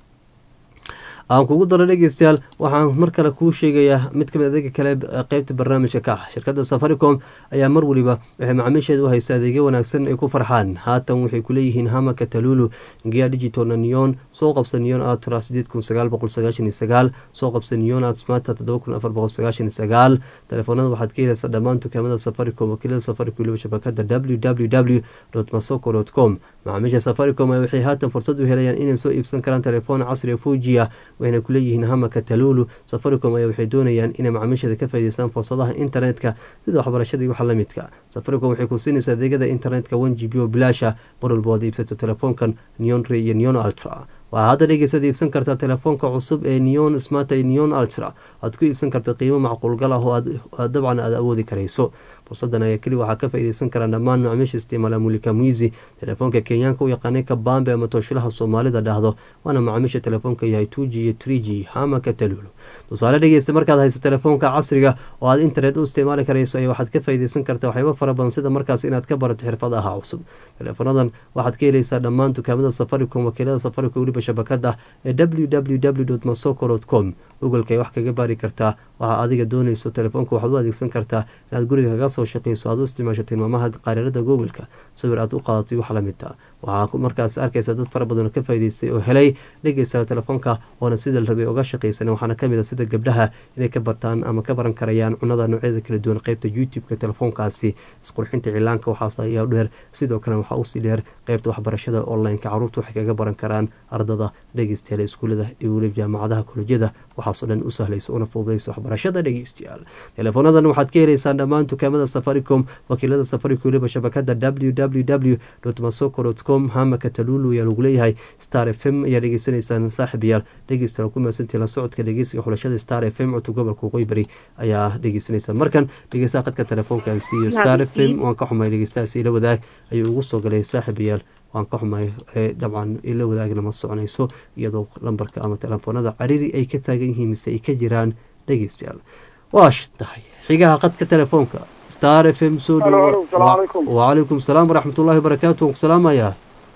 aan kugu daro dhegeystayaal waxaan mar kale kuu sheegayaa mid kamid adeega kale qeybta barnaamijka ka ah shirkadda safaricom ayaa mar weliba waxay macaamiisheeda u haysa adeegyo wanaagsan ay ku farxaan haatan waxay kuleeyihiin hamaka talulu gia digital neon soo qabsa neon atra sideed kun sagaal boqol sagaashan iyo sagaal soo qabsa neon at smata toddoba kun afar boqol sagaashan iyo sagaal telefoonada waxaad ka helaysaa dhammaan dukaamada safaricom wakiilada safaricom weliba shabakada w w w masoko com macaamiisha safaricom waxay haatan fursad u helayaan inay soo iibsan karaan telefoon casriga fujiya waxayna kuleeyihiin hamaka talulu safaricom ayaa waxay doonayaan inay macaamiisheeda ka faa'ideystaan fursadaha internetka sida waxbarashada iyo waxa la midka safaricom waxay ku siinaysaa adeegyada internetka one g b oo bilaasha mar walba oad iibsato telefoonkan neon re iyo neon ultra waxaa hadda dhegeysaad iibsan kartaa telefoonka cusub ee neon smart iyo neon ultra aad ku iibsan karta qiimo macquulgal ah oo aad dabcan aad awoodi karayso fursadan ayaa keli waxaa ka faa'iideysan karaan dhammaan macaamiisha isticmaala mulika muisi telefoonka kenyaanka u yaqaanay kabambe ama tooshilaha soomaalida dhahdo waana macaamiisha telefoonka yahay two g iyo tree g hamaka talulu tusaale dhegeysta markaad hayso telefoonka casriga oo aad internet u isticmaali karayso ayaa waxaad ka faa'iideysan kartaa waxyaabo fara badan sida markaas inaad ka barato xirfadaha cusub teleefoonadan waxaad ka heleysaa dhammaan dukaamada safaricom wakiilada safaricom weliba shabakada ee w w w masoko com googolka ay wax kaga baari kartaa waxaa adiga doonayso telefoonka waxaad u adeegsan kartaa inaad guriga kaga soo shaqeyso aad u isticmaasho tilmaamaha qaarirada googolka sawir aad u qaadato wax la midta waxaa markaas arkaysa dad fara badan oo ka faa'iideystay oo helay dhegeysa telefoonka oona sida la rabay uga shaqeysan waxaana kamid a sida gabdhaha inay ka bartaan ama ka baran karayaan cunada noocyada kala duwan qeybta youtube-ka telefoonkaasi isqurxinta cilaanka waxaas ayaa dheer sidoo kale waxaa usii dheer qeybta waxbarashada online-ka caruurta waxay kaga baran karaan ardada dhegeystayaal iskuulada iyo weliba jaamacadaha kolejyada waxaasoo dhan u sahlaysa una fududeysa waxbarashada dhegeystayaal telefoonadan waxaad ka heleysaan dhammaan dukaamada safaricom wakiilada safaricom weliba shabakada w w w masoko com hamaka talulu ayaa lagu leeyahay star f m ayaa dhegeysanaysaan saaxib yaal dhegeysta ku maasantii la socodka dhegeysiga xulashada star f m cutub gobolka qoybari ayaa dhegeysanaysaan markan dhegeystaha qadka telefoonkaasi iyo star f m waan ka xumay dhegeystahaasi ila wadaag ayuu ugu soo galay saaxib yaal waan ka xumay dabcan ila wadaagna ma soconayso iyadoo lambarka ama telefoonada cariri ay ka taagan yihiin mise ay ka jiraan dhegeystayaal waash tahay xigaha qadka telefoonka star f m soo dhowo wacalaykum salaam waraxmatullahi wabarakaatu waan ku salaamayaa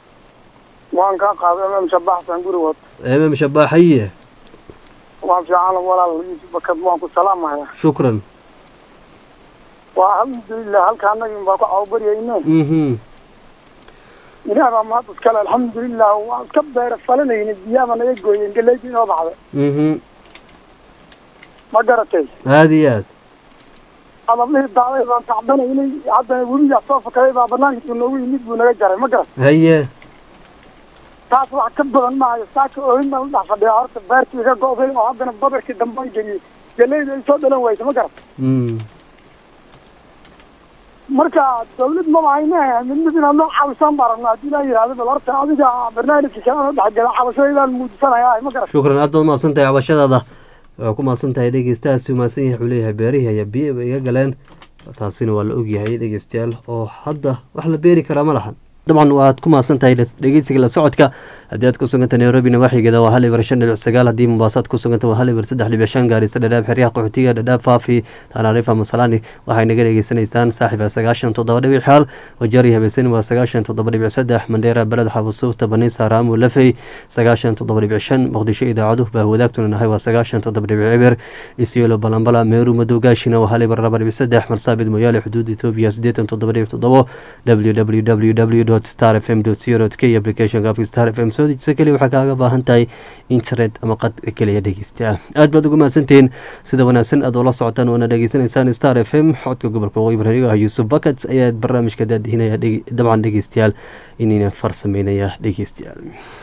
waan kaa qaaday mm shabaxsan guri wad mm shabaaxaye waan fiican walaal yusuf bakad waan ku salaamayaa shukran waa alxamdulilah halka anagin baa ku cawbaryayne mhm ilaah baa mahad iskale alxamdulilah waan iska beera falanayna biyaaba naga gooyeen galeydii inoo baxday mhm ma garatay aada iyo aad adablihii daaday baan tacbanaynay haddana weligaa soo fakaday baa banaankiisu noogu yimid buu naga jaray ma garat haye taas wax ka badan maayo saaka oohin baan udhex fadhiyaa horta beertii iga go'day oo haddana badarkii dambaan geliyey galeyda ay soo dhalan waysa ma garat mm marka dawlad maba hayne mid mid inaad noo caawisaan baa rabnaa haddii laa yihahdo bal horta adiga barnaamijka kalena dhexgala cabashadeedaan muujisanaya ma garan shukran aad baad mahadsan tahay cabashadaada waa ku mahadsan tahay dhegeystahaasi mahadsan yahay wuxuu leeyahay beerihii ayaa biyo ba iga galeen taasina waa la ogyahay dhegeystayaal oo hadda wax la beeri karaa ma lahan dabcan waad ku mahadsan tahay dhegeysiga la socodka haddii aad ku suganta nairobina waaxigeeda waa hal ibar shan dhibic sagaal haddii mombaaso aad ku suganta waa hal ibar saddex dhibic shan gaarisa dhadhaab xeryaha qaxootiga dhadhaab faafi tanaarifa masalani waxay naga dhegeysanaysaan saaxiba sagaashan toddoba dhibic xaal wajaari habeesani waa sagaashan toddoba dhibic saddex mandheera beled xabusuufta baniisa raamu lafey sagaashan toddoba dhibic shan muqdisho idaacaduhu baa wadaagtuna nahay waa sagaashan toddoba dhibic eber isyelo balambala meeru madowgaashina waa hal ibar laba dhibic saddex marsaabid moyaale xuduud etoobiya siddeetan toddoba dhibic toddobo www star fm co k applicationka afka star f m soo dejisa keliya waxaa kaaga baahan tahay internet ama qad keliya dhegeysta aad baad ugu mahadsantihiin sida wanaagsan aad ula socotaan oona dhegeysanaysaan star f m xodka gobolka waqooyi baraniga ah yuusuf bakats ayaa barnaamijka daadihinaya dabcan dhegeystayaal inayna farsameynaya dhegeystayaal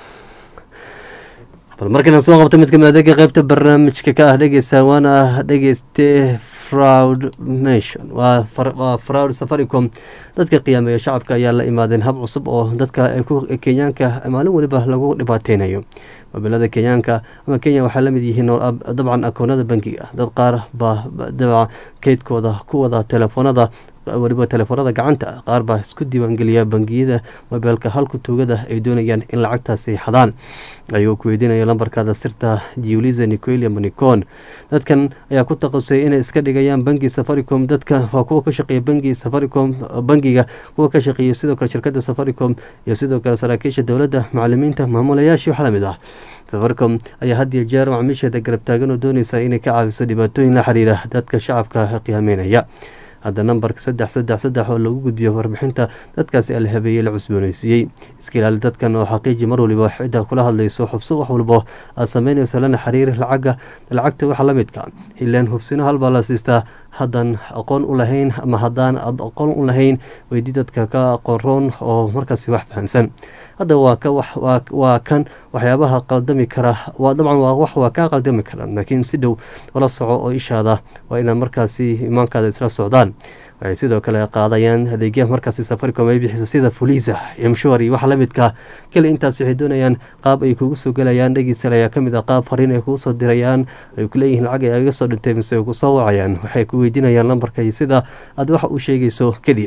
bal markana soo qabta mid kamid adeega qeybta barnaamijka ka ah dhegeysa waana dhegeyste fraud mation waa waa fraud safaricom dadka qiyaameeya shacabka ayaa la imaadeen hab cusub oo dadka kenyaanka maalin weliba lagu dhibaateynayo mobilada kenyaanka ama kenya waxaa lamid yihiin dabcan akoonada bankiga dad qaar baa dabca keydkooda ku wada telefoonada weliba telefoonada gacanta qaar baa isku diiwaangeliya bangiyada mobeelka halku tuugada ay doonayaan in lacagtaasi xadaan ayuu ku weydiinaya lambarkaada sirta jiuliza nicoelia monicon dadkan ayaa ku taqasay inay iska dhigayaan bangi safaricom dadka waa kuwa ka shaqeeya bangi safaricom bangiga kuwa ka shaqeeya sidoo kale shirkada safaricom iyo sidoo kale saraakiisha dowladda macalimiinta maamulayaashii wax lamid ah safaricom ayaa had iyo jeer macmiisheeda garab taagan oo dooneysa inay ka caawiso dhibaatooyin la xiriira dadka shacabka qiyaameynaya hadda nambarka saddex saddex saddex oo lagu gudbiyo warbixinta dadkaasi ala habeeyey la cusbooneysiiyey iska ilaali dadkan oo xaqiiji mar waliba cidda kula hadlayso xubso wax walbo aad sameynayso lana xiriir lacaga lacagta waxa la midka ilaan hubsino halbaa la siistaa haddaan aqoon u lahayn ama haddaan aad aqoon u lahayn weydii dadka ka aqoon roon oo markaasi wax fahamsan hadda waa ka waa kan waxyaabaha qaldami kara waa dabcan waa wax waa kaa qaldami kara laakiin si dhow ula soco oo ishaada waa inaad markaasi imaankaada isla socdaan waxay sidoo kale qaadayaan adeegyaha markaasi safaricom ay bixiso sida fulisa iyo mshwari waxa la midka keli intaas waxay doonayaan qaab ay kugu soo gelayaan dhegeysal ayaa kamid ah qaab fariin ay kugu soo dirayaan ay ku leeyihiin lacag ay aga soo dhintay mise ay ku soo wacayaan waxay ku weydiinayaan lambarka iyo sida aad waxa u sheegayso keliya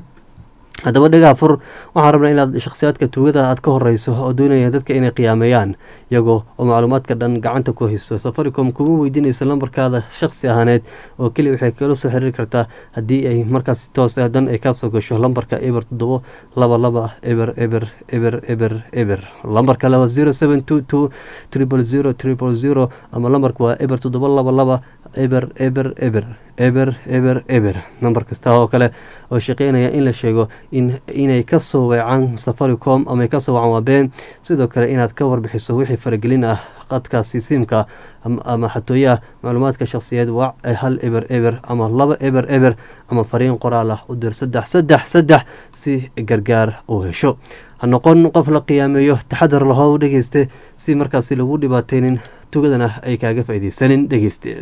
haddaba dhagaa fur waxaan rabnaa inaad shakhsiyaadka tuugada aad ka horeyso oo doonaya dadka inay qiyaameeyaan iyagoo oo macluumaadka dhan gacanta ku haysto safaricom kuma weydiinayso lambarkaada shakhsi ahaaneed oo keliya waxay kala soo xiriiri kartaa haddii ay markaas toos dan ay kaasoo gasho lambarka eber toddobo laba laba eber eber eber eber eber lambarka laba zero seven two two triple zero triple zero ama lambarka waa eber toddobo laba laba eber eber eber eber eber eber nambar kasta oo kale oo shaqeynaya in la sheego inay kasoo weecaan safaricom ama kasoo wacan waa been sidoo kale inaad ka warbixiso wixii faragelin ah qadkaasi siimka ama xatooyaha macluumaadka shakhsiyeed wac hal eber eber ama laba eber eber ama fariin qoraal ah u dir saddex saddex saddex si gargaar uu hesho ha noqon qof la qiyaameeyo taxadar lahow dhegeyste si markaasi lagu dhibaateynin tugadana ay kaaga faaideysanin dhegeyste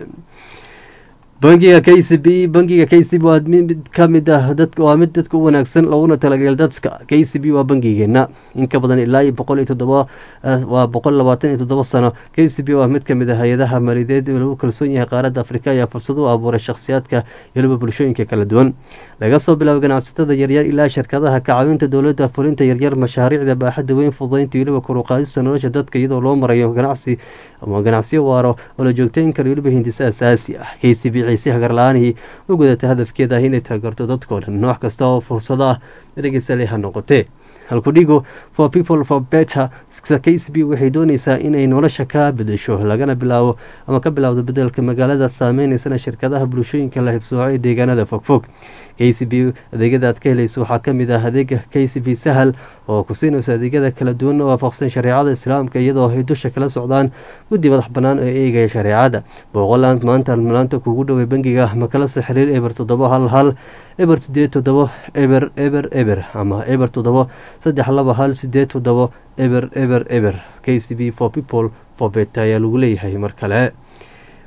bangiga k c b bangiga k c b waa mid ka mid ah dad waa mid dadka u wanaagsan looguna talagal dadka k c b waa bangigeena in ka badan ilaa iyo boqol iyo toddoba waa boqol labaatan iyo toddoba sano k c b waa mid kamid ah hay-adaha maaliyadeed ee lagu kalsoon yahay qaaradda afrika ayaa fursad u abuuray shakhsiyaadka yoliba bulshooyinka kala duwan laga soo bilaabo ganacsatada yaryar ilaa shirkadaha kacaawinta dowladda fulinta yaryar mashaariicda baaxadda weyn fududaynta weliba koruqaadista nolosha dadka iyadoo loo marayo ganacsi ama ganacsiyo waaro oo la joogtayn kara weliba hindisa asaasi ah k c b ciise hagarla-aanihii u gudata hadafkeeda ah inay taageerto dadkoo dhan nooc kasta oo fursado ah dhegeysale ha noqotee halkudhigo for people for better k c b waxay dooneysaa inay nolosha ka bedesho lagana bilaabo ama ka bilaawdo bedelka magaalada saameyneysan shirkadaha bulshooyinka la hibsooco ee deegaanada fogfog k c b adeegyada aad ka helayso waxaa kamid ah adeega k c b sahal oo ku siinayso adeegyada kala duwan oo waafaqsan shareecada islaamka iyadoo ay dusha kala socdaan guddi madax banaan oo eegaya shareecada booqoland maanta maanta kugu dhowey bangiga ma kala soo xiriir eber toddoba hal hal eber sideed toddobo eber eber eber ama eber toddobo saddex laba hal sideed toddobo eber eber eber k c b for people for bet ayaa lagu leeyahay mar kale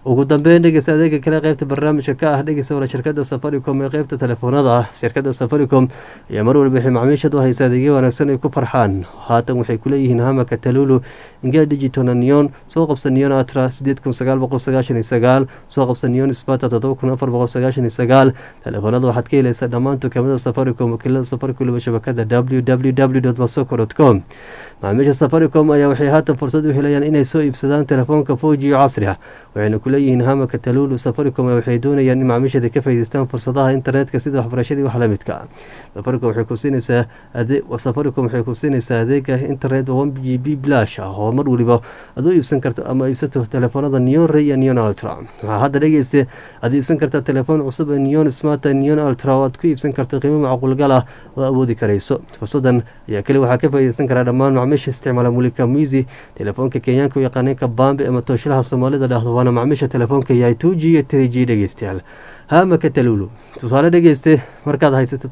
ugu dambeyn dhegeysta adeega kale qeybta barnaamijka ka ah dhegeysta wala shirkada safaricom ee qeybta telefoonada ah shirkada safaricom ayaa mar walba waxay macaamiishad u haysa adeegyo wanaagsan ay ku farxaan haatan waxay kuleeyihiin hamaka talulu inga digital neon soo qabsa neon atra sideed kun sagaal boqol sagaashan iyo sagaal soo qabsa neon spata toddoba kun afar boqol sagaashan iyo sagaal telefoonada waxaad ka helaysaa dhammaan dukaamada safaricom wakiilada safaricom waliba shabakada w w w masoko com macaamiisha safaricom ayaa waxay haatan fursad u helayaan inay soo iibsadaan telefoonka foji iyo casri ah waxayna kuleeyihiin hamaka talulu safaricom waxay doonayaan in macaamiishada ka faa'iideystaan fursadaha internetka sida waxbarashadii wax la midka safaricom waxay ku siinaysaa safaricom waxay ku siinaysaa adeega internet one g b blash ah oo mar waliba aad u iibsan karto ama iibsato telefoonada neon ray iyo neon ultra waxaa hadda dhegeysta aad iibsan kartaa telefoon cusub ee neon smart neon ultra oo aad ku iibsan karto qiimo macquulgal ah oo awoodi karayso fursadan ayaa keli waxaa ka faa'iideysan karaa dhammaan macaamiisha isticmaala mulika muisi telefoonka kenyaanka u yaqaaneen kabambe ama tooshilaha soomaalida dhahdo waana macaamiisha telefoonka yahay two g iyo three g dhegeystayaal haamaka talulu tusaale dhegeyste markaad haysato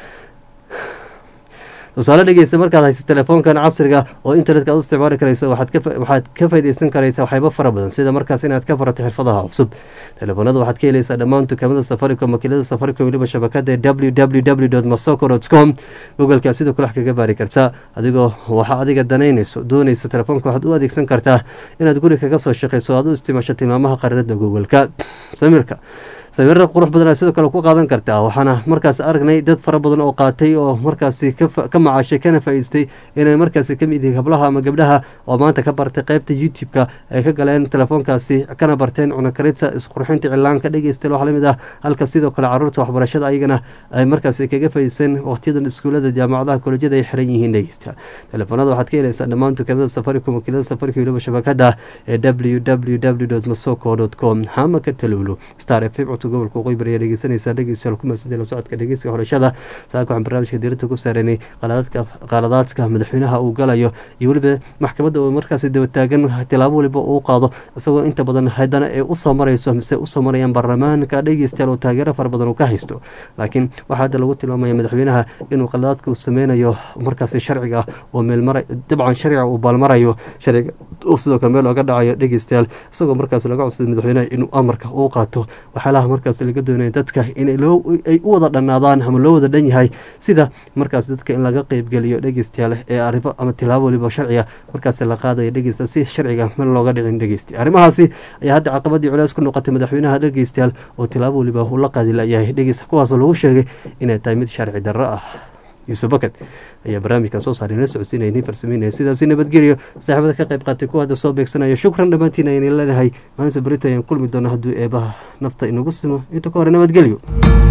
tusaale dhegeysta markaad haysa telefoonkan casriga oo internetka aad u isticmaali karayso waxaad ka faaideysan karaysa waxyaabo fara badan sida markaas inaad ka farato xirfadaha cusub telefoonada waxaad ka helaysaa dhammaan dukaamada safaricom wakiilada safaricom weliba shabakada w w w masoko com googolkaa sidoo kale wax kaga baari kartaa adigoo waxa adiga danaynayso doonayso telefoonka waxaad u adeegsan kartaa inaad guri kaga soo shaqeyso aad u isticmaasho tilmaamaha qarinada googolka samirka sawirada qurux badan sidoo kale ku qaadan kartaa waxaana markaas aragnay dad fara badan oo qaatay oo markaasi ka macaashay kana faa'iistay inay markaasi ka mid yihiin hablaha ama gabdhaha oo maanta ka bartay qeybta youtube-ka ay ka galeen telefoonkaasi kana barteen cunakarinta isqurxinta cilaanka dhegeysta wax lamid ah halka sidoo kale caruurta waxbarashada ayagana ay markaasi kaga faa'iideysteen waqtiyadan iskuulada jaamacadaha kolejyada ay xiran yihiin dhegeysta telefoonada waxaad ka helaysaa dhammaan dukaamada safaricom wakiilada safaricom weliba shabakada ee w w w masoko com hamaka talulu star f m gobolka waqooyi bari ayaa dhegeysanaysaa dhegeystayaal ku mahadsantahay la socodka dhegeysiga xorashada saaka waxaan barnaamijka diiradda ku saaranay qaladaadka madaxweynaha uu galayo iyo weliba maxkamadda oo markaasi daba taagan tilaabo waliba uu qaado isagoo inta badan haddana ay usoo marayso mise usoo marayaan baarlamaanka dhegeystayaal oo taageero fara badan uu ka haysto laakiin waxaa hadda lagu tilmaamaya madaxweynaha inuu qaladaadka uu sameynayo markaasi sharciga oo meelmara dabcan sharciga uu baalmarayo sharciga uu sidoo kale meel ooga dhacayo dhegeystayaal isagoo markaas laga codsaday madaxweynaha inuu amarka uu qaato waxyaalaha markaas laga doonaya dadka inay u wada dhannaadaan ama loo wada dhan yahay sida markaas dadka in laga qeybgeliyo dhegeystayaal ee arrimo ama tilaabo waliba sharciga markaas la qaadaya dhegeysta si sharciga meel looga dhicin dhegeysta arrimahaasi ayaa hadda caqabadii culeys ku noqotay madaxweynaha dhegeystayaal oo tilaabo waliba uu la qaadi layahay dhegeysta kuwaasoo lagu sheegay inay tahay mid sharci darro ah yuusuf bakad ayaa barnaamijkan soo saaray nala socodsiinaya nin farsameynaya sidaasi nabadgeliyo saaxiibada ka qayb qaatay kuwa hadda soo beegsanaya shukran dhammaantiin aynan leenahay maalinta berito ayaan kulmi doona hadduu eebaha nafta inagu simo inta ka hore nabadgelyo